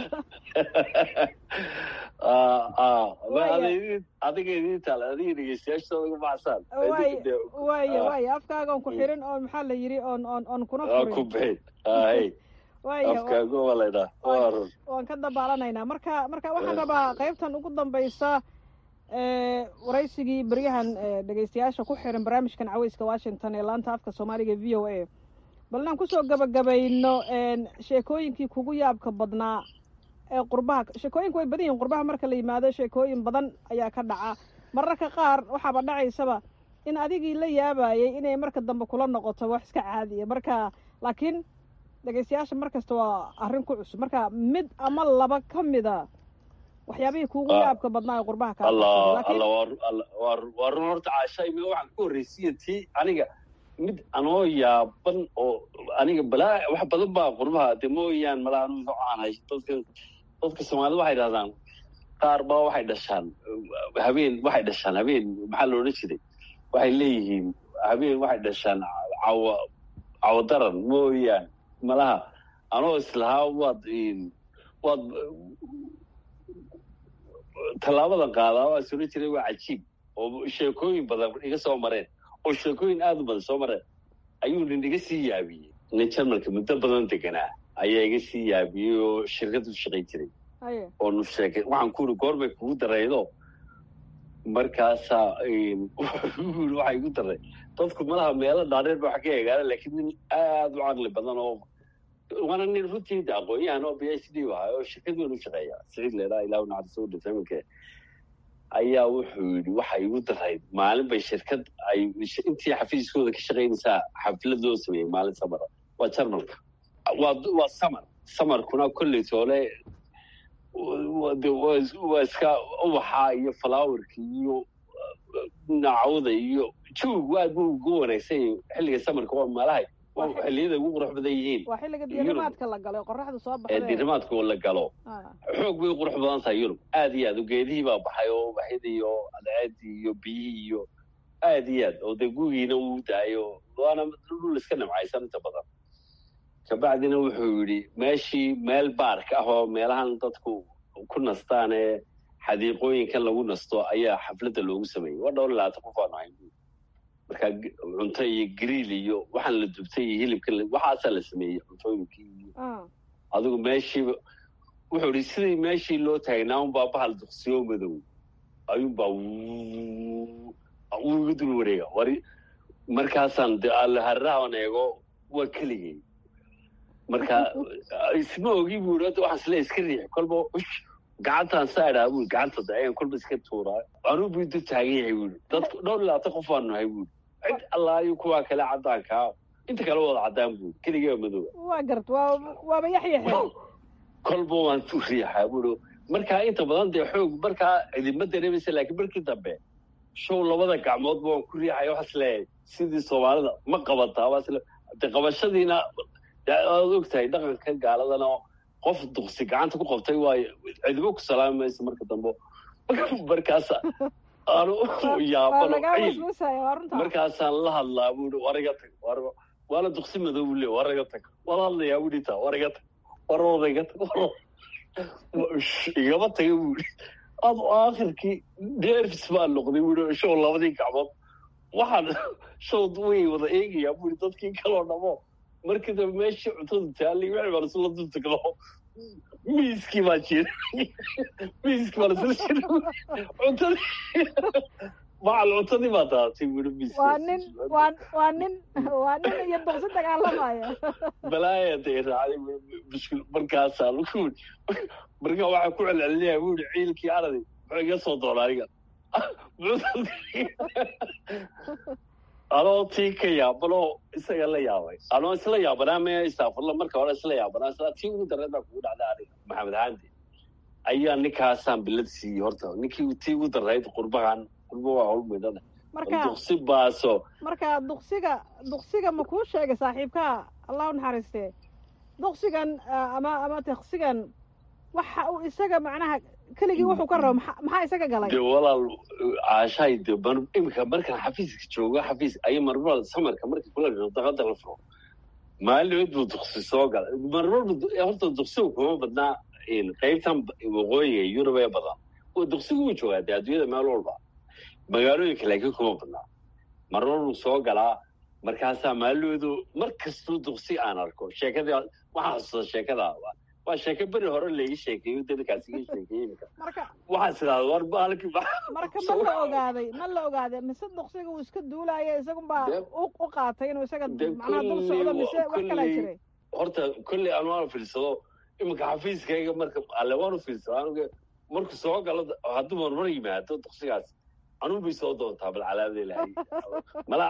adiga idin taal adiga dhegeystayaashooda uga baxsaan waaya waaya waaya afkaaga on ku xirin oo maxaa la yidhi oon oon oon kuna furin ku bixin hay waaya afkaaga waa laydhaa waa run waan ka dabaalanaynaa marka marka waxaan rabaa qaybtan ugu dambaysa waraysigii beryahan dhegeystayaasha ku xiran barnaamijkan caweyska washington ee laanta afka soomaaliga v o a bal inaan kusoo gabagabayno sheekooyinkii kugu yaabka badnaa ee qurbaha sheekooyinku way badan yihin qurbaha marka la yimaado sheekooyin badan ayaa ka dhaca mararka qaar waxaaba dhacaysaba in adigii la yaabayay inay marka dambe kula noqoto wax iska caadiya marka laakiin dhegeystayaasha mar kasta waa arrin ku cusub marka mid ama laba ka mida waxyaabihii kuugu yaabka badnaa ee qurbaha ka allah allah waa waa run horta caasha imi waxaan ku horreysiya tii aniga mid anoo yaaban oo aniga balaa wax badan baa qurbaha de mooyaan malaha anu aanahay dadka dadka soomaalida waxay dhahdaan qaar baa waxay dhashaan habeen waxay dhashaan habeen maxaa la odhan jiray waxay leeyihiin habeen waxay dhashaan cawa cawadaran mooyaan malaha anoo islahaa waad waad tallaabadan qaadaa waa is odhan jiray waa cajiib oo sheekooyin badan iga soo mareen oo sheekooyin aada u badan soo mareen ayuu nin iga sii yaabiyey nin jarmalka muddo badan deganaa ayaa iga sii yaabiyey oo shirkad u shaqayn jiray oo nu sheekay waxaan ku uri goorbay kugu daraydo markaasaa wuxuu waxaa igu daray dadku malaha meelo dhaadheer ba wax ka eegaana laakiin nin aada u caqli badan oo waana nin runtii de aqoon-yahan oo b h d ahaa oo shirkad weyn u shaqeeya siciid leedaa ilahu naxariso dhintay iminka ayaa wuxuu yidhi waxa igu darayd maalin bay shirkad ay intii xafiiskooda ka shaqaynaysaa xaflad loo sameeyey maalin samara waa jarmalka waa waa samar samarkuna kolley toole waa iska ubaxa iyo falaawarka iyo nacawda iyo jawgu aad buu ugu wanaagsan yahay xilliga samarka waa maalahay xilliyada ugu qurux badan yihiin waa xilliga diirimaadka la galo qoraxda soo baxda ee diirimaadka la galo xoog bay qurux badan tahay yurub aad iyo aad geedihii baa baxay oo ubaxyadii iyo adceedii iyo biyihii iyo aad iyo aad oo dee gugiina uu daayo waana dhul iska nimcaysan inta badan kabacdina wuxuu yidhi meeshii meel baark ah oo meelahan dadku ku nastaan ee xadiiqooyinkan lagu nasto ayaa xafladda loogu sameeyey waa dhowr labaatan qof aanu hayn markaa cunto iyo griil iyo waxaan la dubtay iyo hilibka waxaasaa la sameeyey cuntooyinkii iyo adigu meeshiiba wuxuu idhi sidii meeshii loo taagnaa unbaa bahal duqsiyo madow ayuunbaa wuu iga dul wareega wari markaasaan de harrahan eego waa keligay marka isma ogi buu yidhi waxaan isle iska riix kolba gacantaan saa idhaa buu gacanta da ayaan kolba iska tuuraa anuu buu dul taagan yahay buu yidhi dadku dhowr labaatan qof aanu nahay buu yidhi cid allaayo kuwaa kale caddaankaa inta kale wada caddaan buu yidhi keligaa madowa waa gart waa waaba yaxyaxe kolba waan tu riixaa buu yidhi markaa inta badan dee xoog markaa idinma dareemaysa laakiin markii dambe show labada gacmoodba waan ku riixaya waxaas leeyahay sidii soomaalida ma qabataa waas de qabashadiina aad og tahay dhaqanka gaaladana qof duqsi gacanta ku qabtay waayo cidibo ku salaami mayso marka dambe markaas aanu yaabano ciil markaasaan la hadlaa buu i wariga tag waana duqsi madow buu le wariga tag wala hadlayaa buu dhita wariga tag waroodaga tag igama taga buu i ad aakhirkii nerfs baa noqday buu i show labadii gacmood waxaan show way wada eegayaa buu i dadkii kaloo dhamo markii dambe meeshii cuntada taallay wixii baan isla dul tagno miiskii baa jira miiskii baan isla jira cuntadii macal cuntadii baa daatay buu miiska waa nin waa waa nin waa nin iyo duqsi dagaalamaya balaaya day raacday mushkil markaasaan ku marka waxaa ku celcelinaya buu yihi ciilkii aradi muxuu iga soo doona aniga anoo tii ka yaabanoo isaga la yaabay anoo isla yaabanaa me istaafurla marka hore isla yaabanaa isla tii ugu dareed baa kugu dhacday aniga maxamed haandi ayaa ninkaasaan bilad siiyey horta ninkii tii ugu darayd qurbahan qurba waa hawl midada marka duqsi baaso marka duqsiga duqsiga ma kuu sheegay saaxiibkaa allah u naxariistee duqsigan ama ama taksigan waxa uu isaga macnaha keligii wuxuu ka rabo maxa- maxaa isaga galay de walaal caashahay de mar- iminka markaan xafiiska joogo xafiis ay marmar samarka marka kula dhiro daqada la furo maalimood buu duqsi soo gala marmar buu du- horta duqsigu kuma badnaa in qaybtan waqooyiga yurub ee badan oo duqsigu wuu joogaa de adduunyada meel walba magaalooyinka laakiin kuma badnaa marmar buu soo galaa markaasaa maaloodu mar kastuu duqsi aan arko sheekadii waxaa xasuusta sheekada waa sheeko beri hore laigi sheekeeyo dadkaas iga sheekeeyey iminka marka waxaa sidaada war baalki marka ma la ogaaday ma la ogaaday mise duqsiga uu iska duulaya isagunbaa De- u u qaatay inuu isaga de macnaha dul kulli socdo mise wa- wax kalaa kulli- jiray horta kolley aan waanu fiirsado iminka xafiiskayga marka alle waanu fiirsado anuga marku soo galo hadduu marmar yimaado duqsigaas anuu bay soo doontaa bal calaamada ilahay mala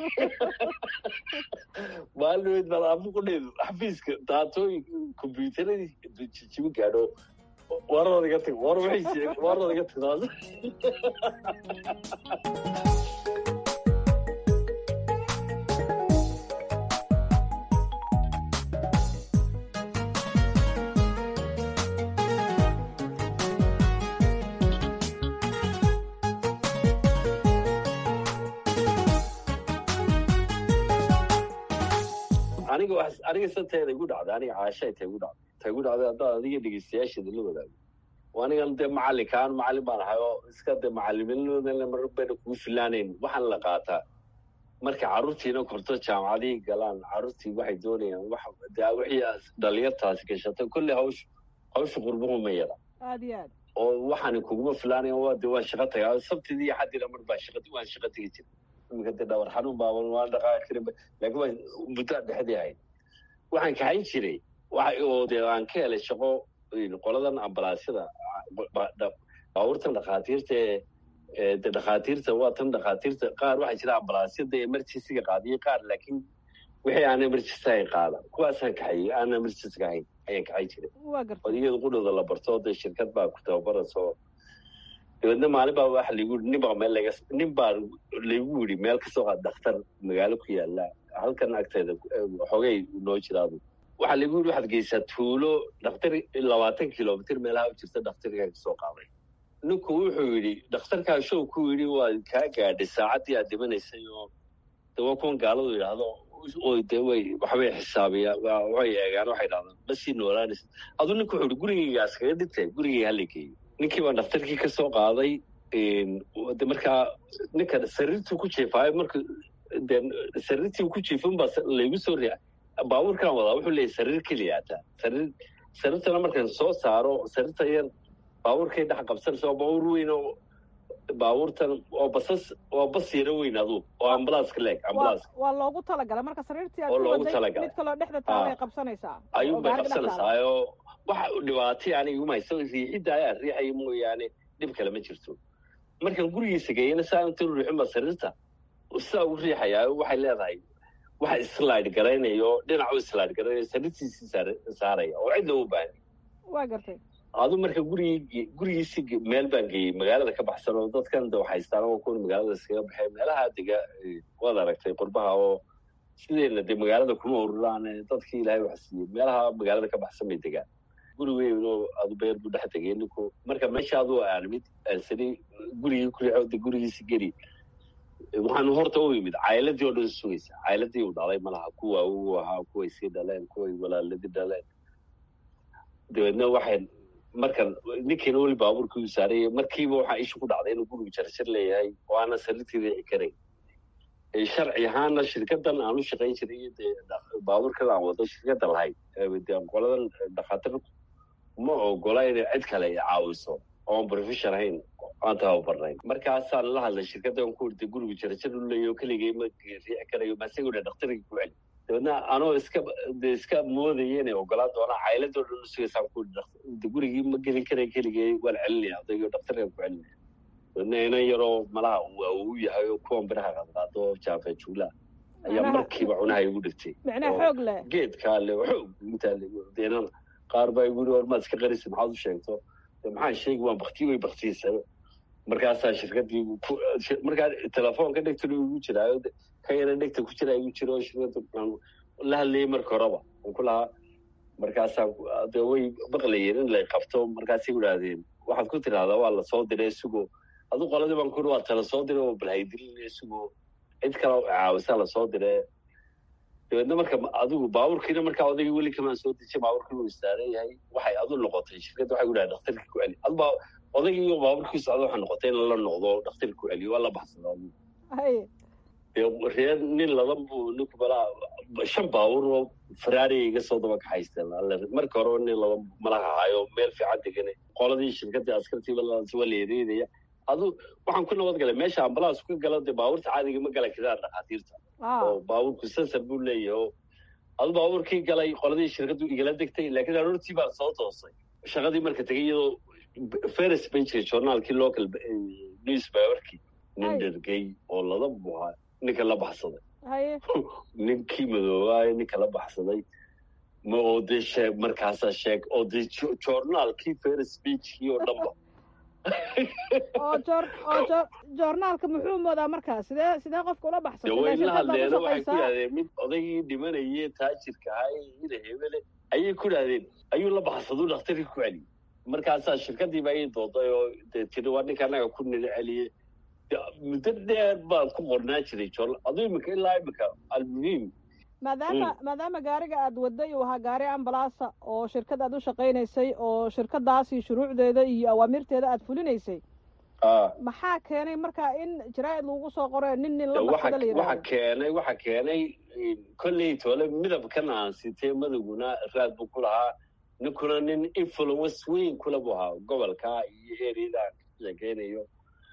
maalinood bal afu qudheedu xafiiska daatooyin kombyuutaradii jijibi gaadho warada iga tag war waxay warada iga tag taas aniga wax aniga santeeda igu dhacday aniga caashay ta igu dhacday ta igu dhacday haddaad adiga dhegeystayaasheeda la wadaago oo anigan dee macallinkaan macallin baan ahay oo iska dee macalimiinimada mar bayna kugu filaanayn waxaan la qaataa marka carruurtiina korto jaamacadihii galaan carruurtii waxay doonayaan wax dee wixii dhalinyartaasi gashatay kolley hawsh hawsha qurbuhu ma yara aada iyo aad oo waxaan kuguma filaanayan waa dee waan shaqo tagaa sabtidii iyo xaddiina mar baa shaqa waan shaqo tegi jira iminka dee dhawar xanuun baaban waan dhaqaaqi karin laakiin waa muddo aan dhexdii ahayd waxaan kaxayn jiray waxa oo dee aan ka helay shaqo qoladan ambalaasyada baabuurtan dhakhaatiirta ee ee de dhakhaatiirta waa tan dhakhaatiirta qaar waxaa jira ambalaasyada emergencyga qaadiyo qaar laakiin wixii aan emergency ahayn qaada kuwaasaan kaxayey aan emergencyga ahayn ayaan kaxay jiray waa gartay oo iyada qudhooda la barto dee shirkad baa ku tababarayso dabeedna maalin baa waxa lagu yidhi nin baa meel laga nin baa lagu yidhi meel kasoo qaad dhakhtar magaalo ku yaala halkan agteeda xogay noo jiraadu waxaa lagu yidhi waxaad geysaa tuulo dhakhtar labaatan kilomitr meelaha u jirta dhakhtarkaa kasoo qaaday ninku wuxuu yidhi dhakhtarkaa show ku yidhi waa kaa gaadhay saacaddii aad dhimanaysay oo de waa kuwan gaaladu yidhaahdo oo de way waxbay xisaabiyaan waa- waxay eegaan waxay dhahdaan basii noolaanaysa aduu ninku wuxuu yidhi gurigaygaas kaga dhintay gurigay hala geeyo ninkii baa dhakhtarkii ka soo qaaday de markaa ninka sariirtuu ku jiifaayo marka de sariirtii ku jiifin baa laygu soo riica baabuurkaan wadaa wuxuu leeyahy sariir keliya ataa sariir sariirtana markaan soo saaro sariirta yar baabuurkay dhex qabsanaysa waa baabuur weyn oo baabuurtan oo basas oo bas yaro weyn aduu oo ambulanska leeg waa ambulans waa loogu talagalay marka sariirtii aad Oo ku loogu waday talagalay. mid kaloo dhexda taala ay Ah. qabsanaysaa ayuun oo bay gaariga dhex taala. qabsanaysaa oo waxa dhibaatay aniga uma hayso riixidda ayaa riixaya mooyaane dhib kale ma jirto markaan gurigiisa geeyana saa inta ruuxinba sariirta sidaa ugu riixayaa waxay leedahay waxa islaid garaynayo dhinacu islaid garaynayo sariirtiisii saar- saaraya oo cid loogu baahan waa gartay adu marka gurigii gurigiisi meel baan geeyey magaalada ka baxsan oo dadkan de waxaystaan oo kuwan magaalada iskaga baxeen meelaha dega eh, waad aragtay qurbaha oo sideena de magaalada kuma ururaan eh, dadkii ilaahay wax siiyey meelaha magaalada ka baxsan bay degaan guri weyn oo adu beer buu dhex tegay ninku marka meesha aduu aan mid aansani gurigii ku riixo de gurigiisi geli waxaan horta u yimid caayiladii oo dhan sugaysa caayiladii uu dhalay malaha kuwa uu ahaa kuway sii dhaleen kuway walaaladii dhaleen dabeedna waxay markan ninkiina weli baabuurkii u saarayay markiiba waxaa isha ku dhacday inuu gurigu jarjar leeyahay oo aanan sariirtii riixi karayn Ee, sharci ahaana shirkadan aan u shaqayn jiray iyo dee dha- baabuurkan aan wado shirkada lahayd ee dee qoladan dhakhaatiir ma ogola inay cid kale ay caawiso oo aan profession ahayn aan tababarnayn markaasaan la hadlay shirkadan ku irtay gurigu jarjar u leeyahay oo keligay ma riixi karayo maasagoo dhan dhakhtarkii ku celi dabeedna anoo iska de iska moodaya inay ogolaan doonaan caayiladoo dhan u sugaysaan ku de gurigii ma gelin karay keligay waan celinaya odaygo dhakhtarkan ku celinaya dabeedna inan yaroo malaha waa uu yahay oo kuwan biraha qadqaado oo jaafe juula ayaa Macnaha- markiiba cunaha igu dhigtay micnaha oo xoog leh geedkaa le xoog intaa le deenana qaar baa igu yiri war maad iska qarisa maxaad u sheegto de maxaan sheegi waan baktiyo way baktiyeysa markaasaa shirkadii ku- shi- markaa telefoonka dhegtana igu jiraayo de- ka yara dhegta ku jira igu jiro oo shirkada aan la hadlayay marka horeba aan ku lahaa markaasaa de way maqlayeen in lay qabto markaasay idhaahdeen waxaad ku tidhahdaa waa lasoo diray isagoo adu qoladii baan kuri waa tala soo diray oo balhaydilin isagoo cid kale caawisa lasoo dire dabeedna marka adigu baabuurkiina markaa odayga weli kamaan soo dejin baabuurkii uu istaaran yahay waxay adu noqotay shirkadda waxay ku dhahay dhakhtarka ku celi adba odaygii iyo baabuurkii socda waxay noqotay in la noqdo dhakhtarka ku celiyo waa la baxsada reer nin ladan buu ninku malaa shan baabuur oo faraari iga soo daba kaxaysteen marka hore nin ladan malaha hayo meel fiican degane qoladii shirkadii askartii waa la ereynaya adu waxaan ku nabad galay meesha ambalaas ka gala dee baabuurta caadiga ma gala kadaan dhakhaatiirta oo baabuurku sensor buu leeyahay oo adu baabuurkii galay qoladii shirkaddu igala degtay laakiin aroortii baan soo toosay shaqadii marka tegay iyadoo ferris page journaalkii local newspaperkii nin dhergey oo ladan buu ahaa ninka la baxsaday ninkii madoobaayo ninka la baxsaday ma oo dee shee markaasaa sheeg oo dee journaalkii ferris pagekii oo dhanba oo joor oo joor joornaalka muxuu moodaa markaa sidee sidee qofka ula baxsatay way la hadleeno waxay ku yidhahdeen mid odaygii dhimanaye taajirka ahaa ina hebele ayay ku yidhahdeen ayuu la baxsaduu dhakhtarkii ku celiyey markaasaa shirkadiiba ii dooday oo dee tiri waa ninka annaga ku nila celiyey muddo dheer baan ku qornaa jiray joornaal aduu imika ilaa imika almuhiim maadaama maadaama gaariga aad waday uu ahaa gaari ambalaasa oo shirkad aad u shaqaynaysay oo shirkadaasi shuruucdeeda iyo awaamirteeda aad fulinaysay maxaa keenay markaa in jaraa-id lagu soo qoro nin nin la baxsada la waxa keenay waxa keenay kolley toole midabkan aan sitee madowguna raad buu ku lahaa ninkuna nin influence weyn kula buu ahaa gobolka iyo ereada aan ka sheekeynayo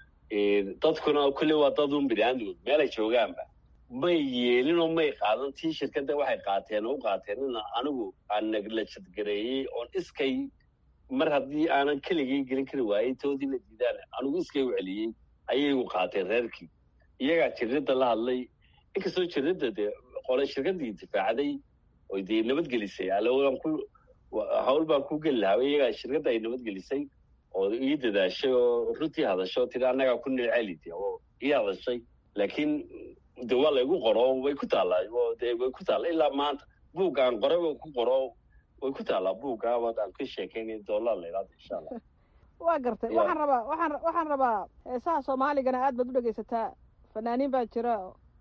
dadkuna kolley waa dad un biniaadamod meelay joogaanba may yeelin oo may qaadan tii shirkadda waxay qaateen oo u qaateen in anigu aan naglajadgareeyey oon iskay mar haddii aanan keligay gelin kari waayey toodii la diidaan anigu iskay u celiyey ayay u qaateen reerkii iyagaa jiridda la hadlay inkastoo jiridda dee qole shirkaddii difaacday oy dee nabadgelisay allaan ku hawl baan ku geli lahaa iyagaa shirkadda ay nabadgelisay oo ii dadaashay oo runtii hadashay oo tiri annagaa ku nil celi de oo ii hadashay laakiin de waa laygu qoro way ku taallaa de way ku taalla ilaa maanta buuggaan qoray way ku qoro way ku taallaa buuggaa waad aan ka sheekeynay dollar la yidhahdo insha allah waa gartay waxaan rabaa waxaan waxaan rabaa heesaha soomaaligana aad baad u dhegaysataa fanaaniin baa jira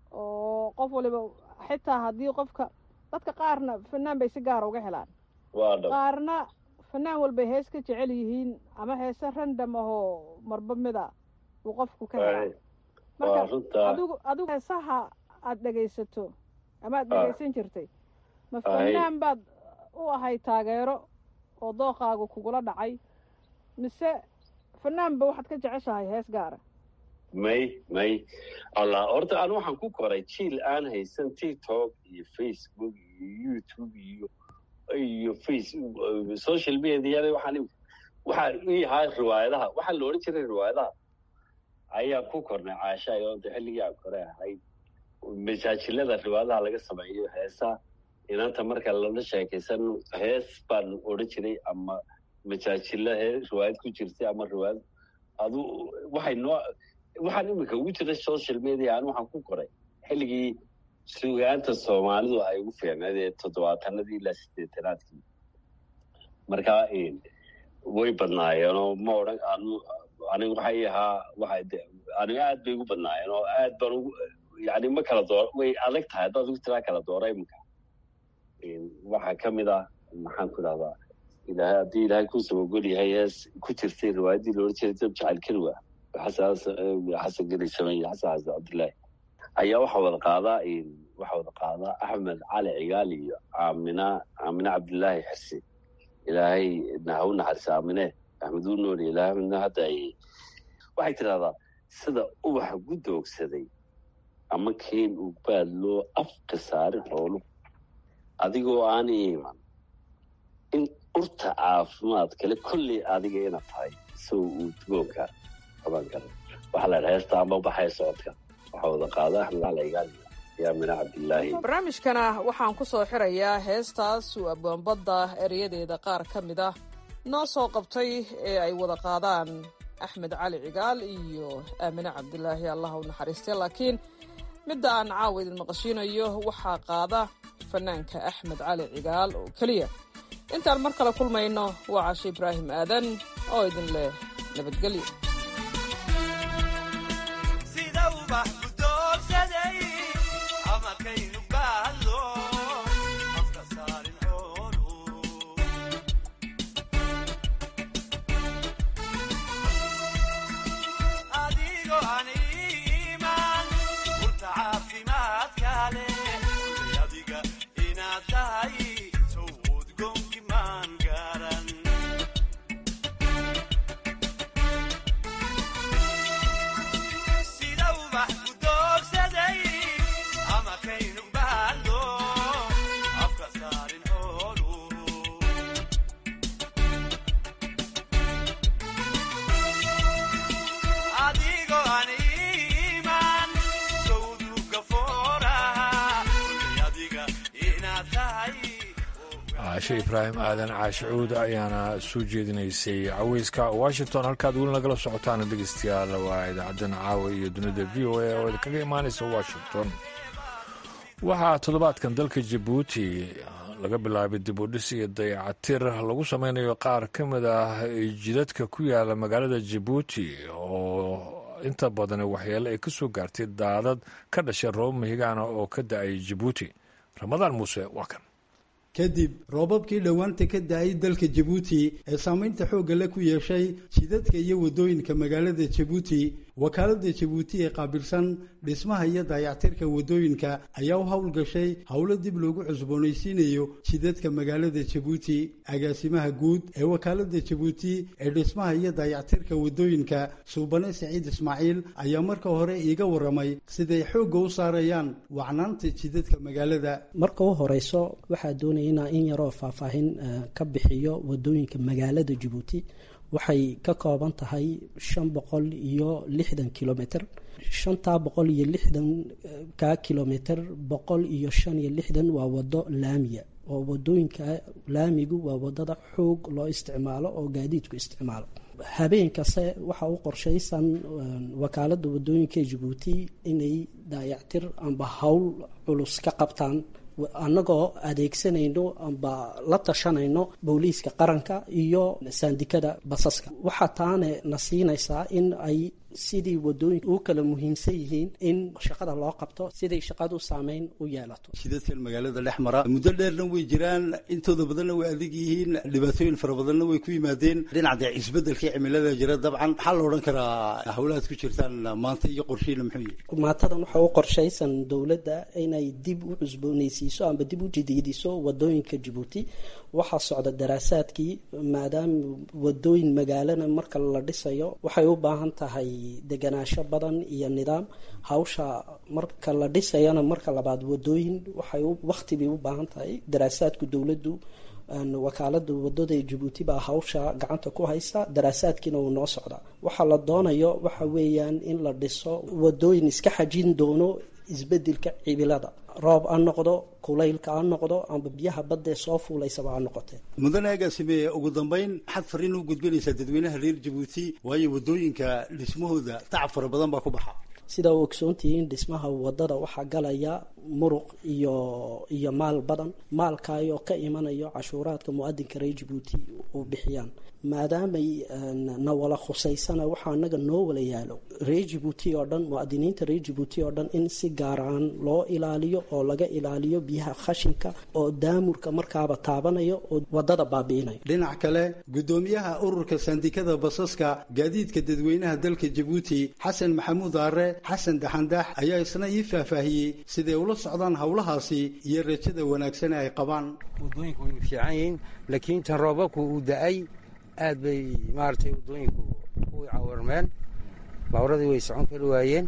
oo qof waliba xitaa haddii qofka dadka qaarna fanaan bay si gaara uga helaan waa dhab qaarna fanaan walbay hees ka jecel yihiin ama heese random ahoo marba mida uu qofku ka helaa waa runtaa adigu adigu heesaha aad dhegaysato ama aad dhegaysan jirtay ma fanaan baad u ahay taageero oo dooqaagu kugula dhacay mise fanaanba waxaad ka jeceshahay hees gaara may may allah horta anu waxaan ku koray jiil aan haysan tiktok iyo facebook iyo youtube iyo iyo face social mediada waxaan waxaa ii ahaa riwaayadaha waxaa la odhan jiray riwaayadaha ayaa ku kornay caasha oo de xilligii aan kore ahayd majaajilada riwaayadaha laga sameeyo heesa inanta marka lala sheekaysan hees baan odhan jiray ama majaajilo hee riwaayad ku jirtay ama riwaayad adu waxay noo waxaan imika ugu jira social media an waxaan ku koray xilligii sugaanta soomaalidu ay ugu fiicneed ee toddobaatanadii ilaa sideetanaadkii marka way badnaayeenoo ma odhan anu aniga waxay ahaa waxa aniga aad bay ugu badnaayeen oo aad baan ugu yani ma kala door way adag tahay haddaad ugu tiraa kala doora imika waxaa ka mid ah maxaan ku idhahdaa ilahay haddii ilaahay ku sabagol yahay hees ku jirtay riwaayaddii loola jeeday dab jacayl kelwa xasan geli sameeye xasan xasan cabdullaahi ayaa waxaa wada qaadaa waxaa wada qaadaa axmed cali cigaal iyo aamina aamina cabdillaahi xirsi ilaahay ha u naxariisa aamine axmed uu nool ilaahay midna hadda ay waxay tidhahdaa sida ubaxa gudoogsaday ama keen uu baad loo afka saarin xoolu adigoo aan iiman in urta caafimaad kale kolley adiga ina tahay isago uu dugoonka qaban kara waxaa la dhaha heesta ama baxay socodka waxaa wada qaada axmed cali cigaal iyo aamina cabdillaahi barnaamijkana waxaan ku soo xirayaa heestaas uu abwaanbadda erayadeeda qaar ka mid ah noo soo qabtay ee ay wada qaadaan axmed cali cigaal iyo aamine cabdilaahi allah u naxariistay laakiin midda aan caawa idin maqashiinayo waxaa qaada fanaanka axmed cali cigaal oo keliya intaan mar kale kulmayno waa cashe ibraahim aadan oo idin leh nabadgelyo caashe ibraahim aadan caashicuud ayaana soo jeedinaysay caweyska washington halkaad weli nagala socotaan dhegeystayaal waa idaacadan caawa iyo dunida v o a oo idinkaga imaanaysa washington waxaa toddobaadkan dalka jabuuti laga bilaabay dib u dhis iyo dayacatir lagu sameynayo qaar ka mid ah jidadka ku yaala magaalada jabuuti oo inta badan waxyeele ay ka soo gaartay daadad ka dhashay roob mahigaana oo ka da-ay jabuuti ramadaan muuse waa kan kadib roobabkii dhowaanta ka da-ay dalka jabuuti ee saamaynta xoogga le ku yeeshay jidadka iyo waddooyinka magaalada jabuuti wakaaladda jabuuti ee qaabilsan dhismaha iyo dayactirka waddooyinka ayaa u howlgashay howlo dib loogu cusboonaysiinayo jidadka magaalada jabuuti agaasimaha guud ee wakaaladda jabuuti ee dhismaha iyo dayactirka waddooyinka suubane saciid ismaaciil ayaa marka hore iiga warramay siday xoogga u saarayaan wacnaanta jidadka magaalada marka u horeyso waxaa doonaya inaa in yaroo faahfaahin ka bixiyo waddooyinka magaalada jabuuti waxay ka kooban tahay shan boqol iyo lixdan kilomitr shantaa boqol iyo lixdan ka kilomitr boqol iyo shan iyo lixdan waa wado laamiya oo wadooyinka laamigu waa wadada xoog loo isticmaalo oo gaadiidku isticmaalo habeen kaste waxaa u qorshaysan wakaalada wadooyinka jabuuti inay daayactir amba howl culus ka qabtaan annagoo adeegsanayno amba la tashanayno booliiska qaranka iyo saandikada basaska waxaa taane na siinaysaa in ay sidii wadooyinka u kala muhiimsan yihiin in shaqada loo qabto siday shaqadu saameyn u yeelato jidadkan magaalada dhex mara muddo dheerna way jiraan intooda badanna way adag yihiin dhibaatooyin fara badanna way ku yimaadeen dhinaca isbedelkii cimilada jira dabcan maxaa la odhan karaa howlahaad ku jirtaan maanta iyo qorshiina muxuu yahay maantadan waxaa u qorshaysan dowladda inay dib u cusboonaysiiso amba dib u jadiidiso wadooyinka jabuuti waxaa socda daraasaadkii maadaama wadooyin magaalana marka la dhisayo waxay u baahan tahay deganaansho badan iyo nidaam hawsha marka la dhisayana marka labaad wadooyin waxay waqti bay u baahan tahay daraasaadku dowladdu wakaalada wadada jabuuti baa hawsha gacanta ku haysa daraasaadkiina wuu noo socdaa waxaa la doonayo waxa weeyaan in la dhiso wadooyin iska xajin doono isbedelka cibilada roob ha noqdo kulaylka ha noqdo amba biyaha baddae soo fuulaysaba ha noqotee mudane agaasime ugu dambayn maxaad fariin u gudbinaysaa dadweynaha reer jabuuti waayo wadooyinka dhismahooda tacab fara badan baa ku baxa sidaa u ogsoontihiin dhismaha wadada waxaa galaya muruq iyo iyo maal badan maalkaayoo ka imanayo cashuuraadka mu-adinka reer jabuuti u bixiyaan maadaamay na wala khusaysana waxaa anaga noo wala yaalo reer jabuuti oo dhan muadiniinta reer jabuuti oo dhan in si gaaraan loo ilaaliyo oo laga ilaaliyo biyaha khashinka oo daamurka markaaba taabanayo oo wadada baabi'inayo dhinac kale guddoomiyaha ururka sandikada basaska gaadiidka dadweynaha dalka jabuuti xasan maxamuud aare xasan daxandax ayaa isna ii faahfaahiyey siday ula socdaan howlahaasi iyo rajada wanaagsan ay qabaan wadooyinku way fiican yihiin laakiin tan roobabku uu da-ay aad bay maaragtay wadooyinku u cawarmeen baaburadii way socon kari waayeen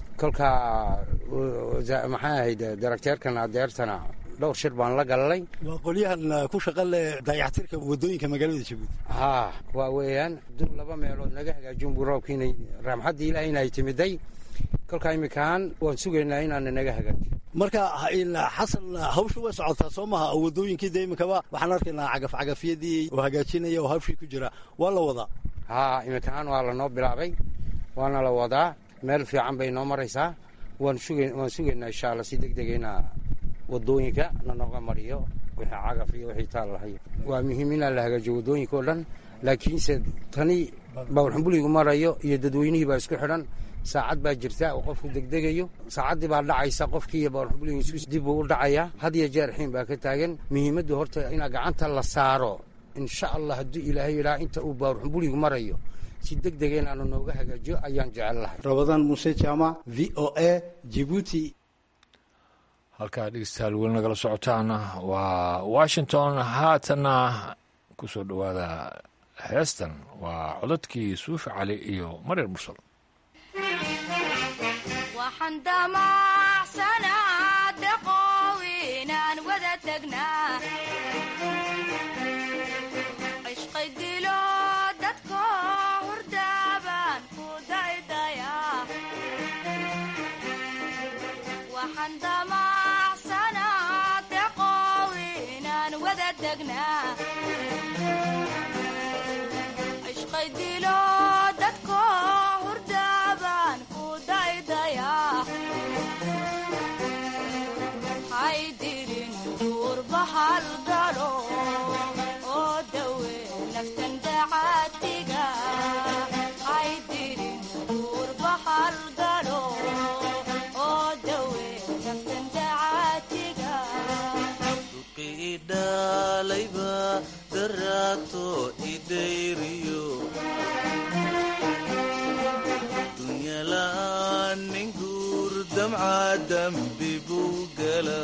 kolkaa maxay ahayd darakteerkan adeertana dhowr shir baan la galalay waa qolyahan ku shaqa leh dayactirka wadooyinka magaalada jabuuti haa waa weeyaan dul laba meelood naga hagaajin buu roobkiinay raamxaddii ilaah inay timiday kolkaa iminkaan waan sugaynaa inaana naga hagaajiyo marka xasan hawsha way socotaa soo maha wadooyinkii de iminkaba waxaan arkaynaa cagafcagafyadii oo hagaajinaya oo hawshii ku jira waa la wadaa haa iminkaan waa lanoo bilaabay waana la wadaa meel fiican bay noo maraysaa waan sugaynaa insha alla si deg deg ina wadooyinka nanooga mariyo wixii cagaf iyo wixii taal lahayo waa muhiim inaan la hagaajiyo waddooyinka oo dhan laakiinse tani bawrxumbuligu marayo iyo dadweynihii baa isku xidhan saacad baa jirta oo qofku degdegayo saacaddii baa dhacaysa qofkii bawrxumbuligu isku dib buu u dhacayaa had iyo jeer xiin baa ka taagan muhiimaddu horta inaa gacanta la saaro insha allah hadduu ilaahay yidhaha inta uu bawrxumbuligu marayo si deg dega inaanu nooga hagaajiyo ayaan jecel lahay rabadaan muuse jaamac v o a jibuuti halkaa dhegeystayaal weli nagala socotaana waa washington haatana ku soo dhowaada heestan waa codadkii suufi cali iyo maryar mursal waxaan damacsanaa daqoow inaan wada tagnaa cishqay dilo dadko hurdaabaan ku daydayaa waxaan damacsanaa daqoow inaan wada tagnaa cishqay dilo dadko hurdaabaan ku daydayaa haydirin duurba halgalo oo dawe naftan dacaatiga haydirin duurba halgalo oo dawe naftan dacaatiga idhalayba daraato idayriyo dunyala'aan nin guur damca dambi buu gala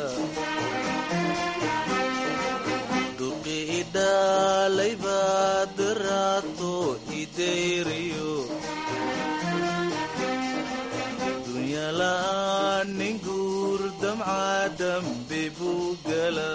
duqi idhalayba daraato idayriyo dunyala'aan nin guur damca dambi buu gala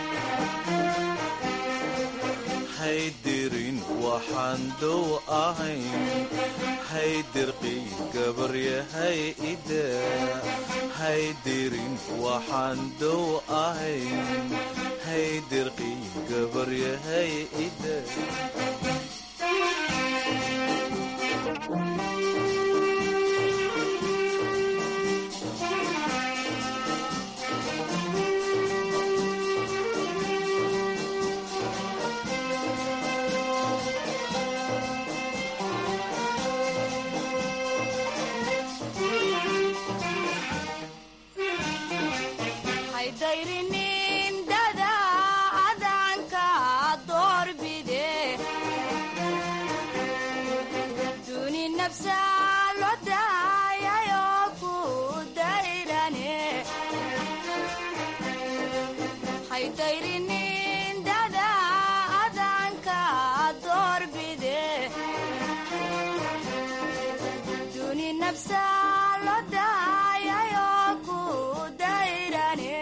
haydirin waxaan dow ahayn haydirqi gabaryahay ida haydirin waxaan dow ahayn haydirqi gabaryahay ida haydayrinin dada adanka doorbide duni nafsa lo daayayo ku dayrane haydayrinin dada adanka doorbide duni nafsa lo daayayo ku dayrane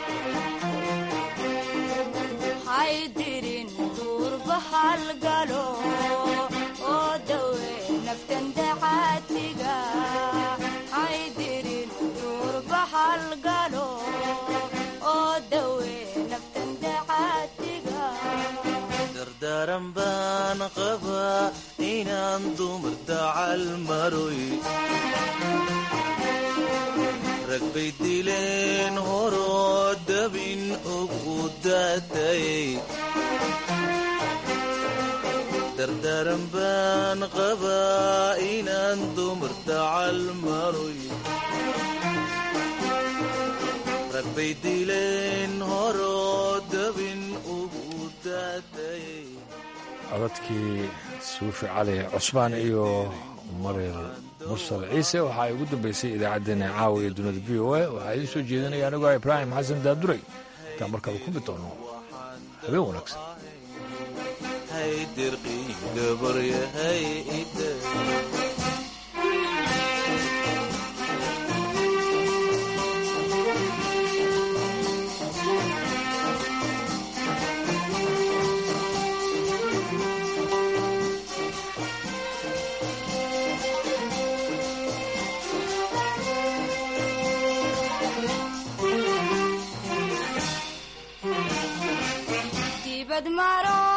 haydirin duurba halgalo oo dawe naftan dacaatiga haydirin duurba halgalo oo dawe naftan dacaatiga dardaaran baan qabaa inaan dumar dacal maroy rag bay dileen horoo dabin ugu daatayay dardaaran baan qabaa inaan dumar dacal maroy rag bay dileen horoo dabin ugu daatayay codadkii suufi cali cusmaan iyo maryar mursal ciise waxaa ay ugu dambeysay idaacaddeenna caawa iyo dunida v o a waxaa idiin soo jeedinaya anigoo ibraahim xasan daaduray intaan markaba ku mid doono habeen wanaagsan haydirqi gabaryahay ida dibad maro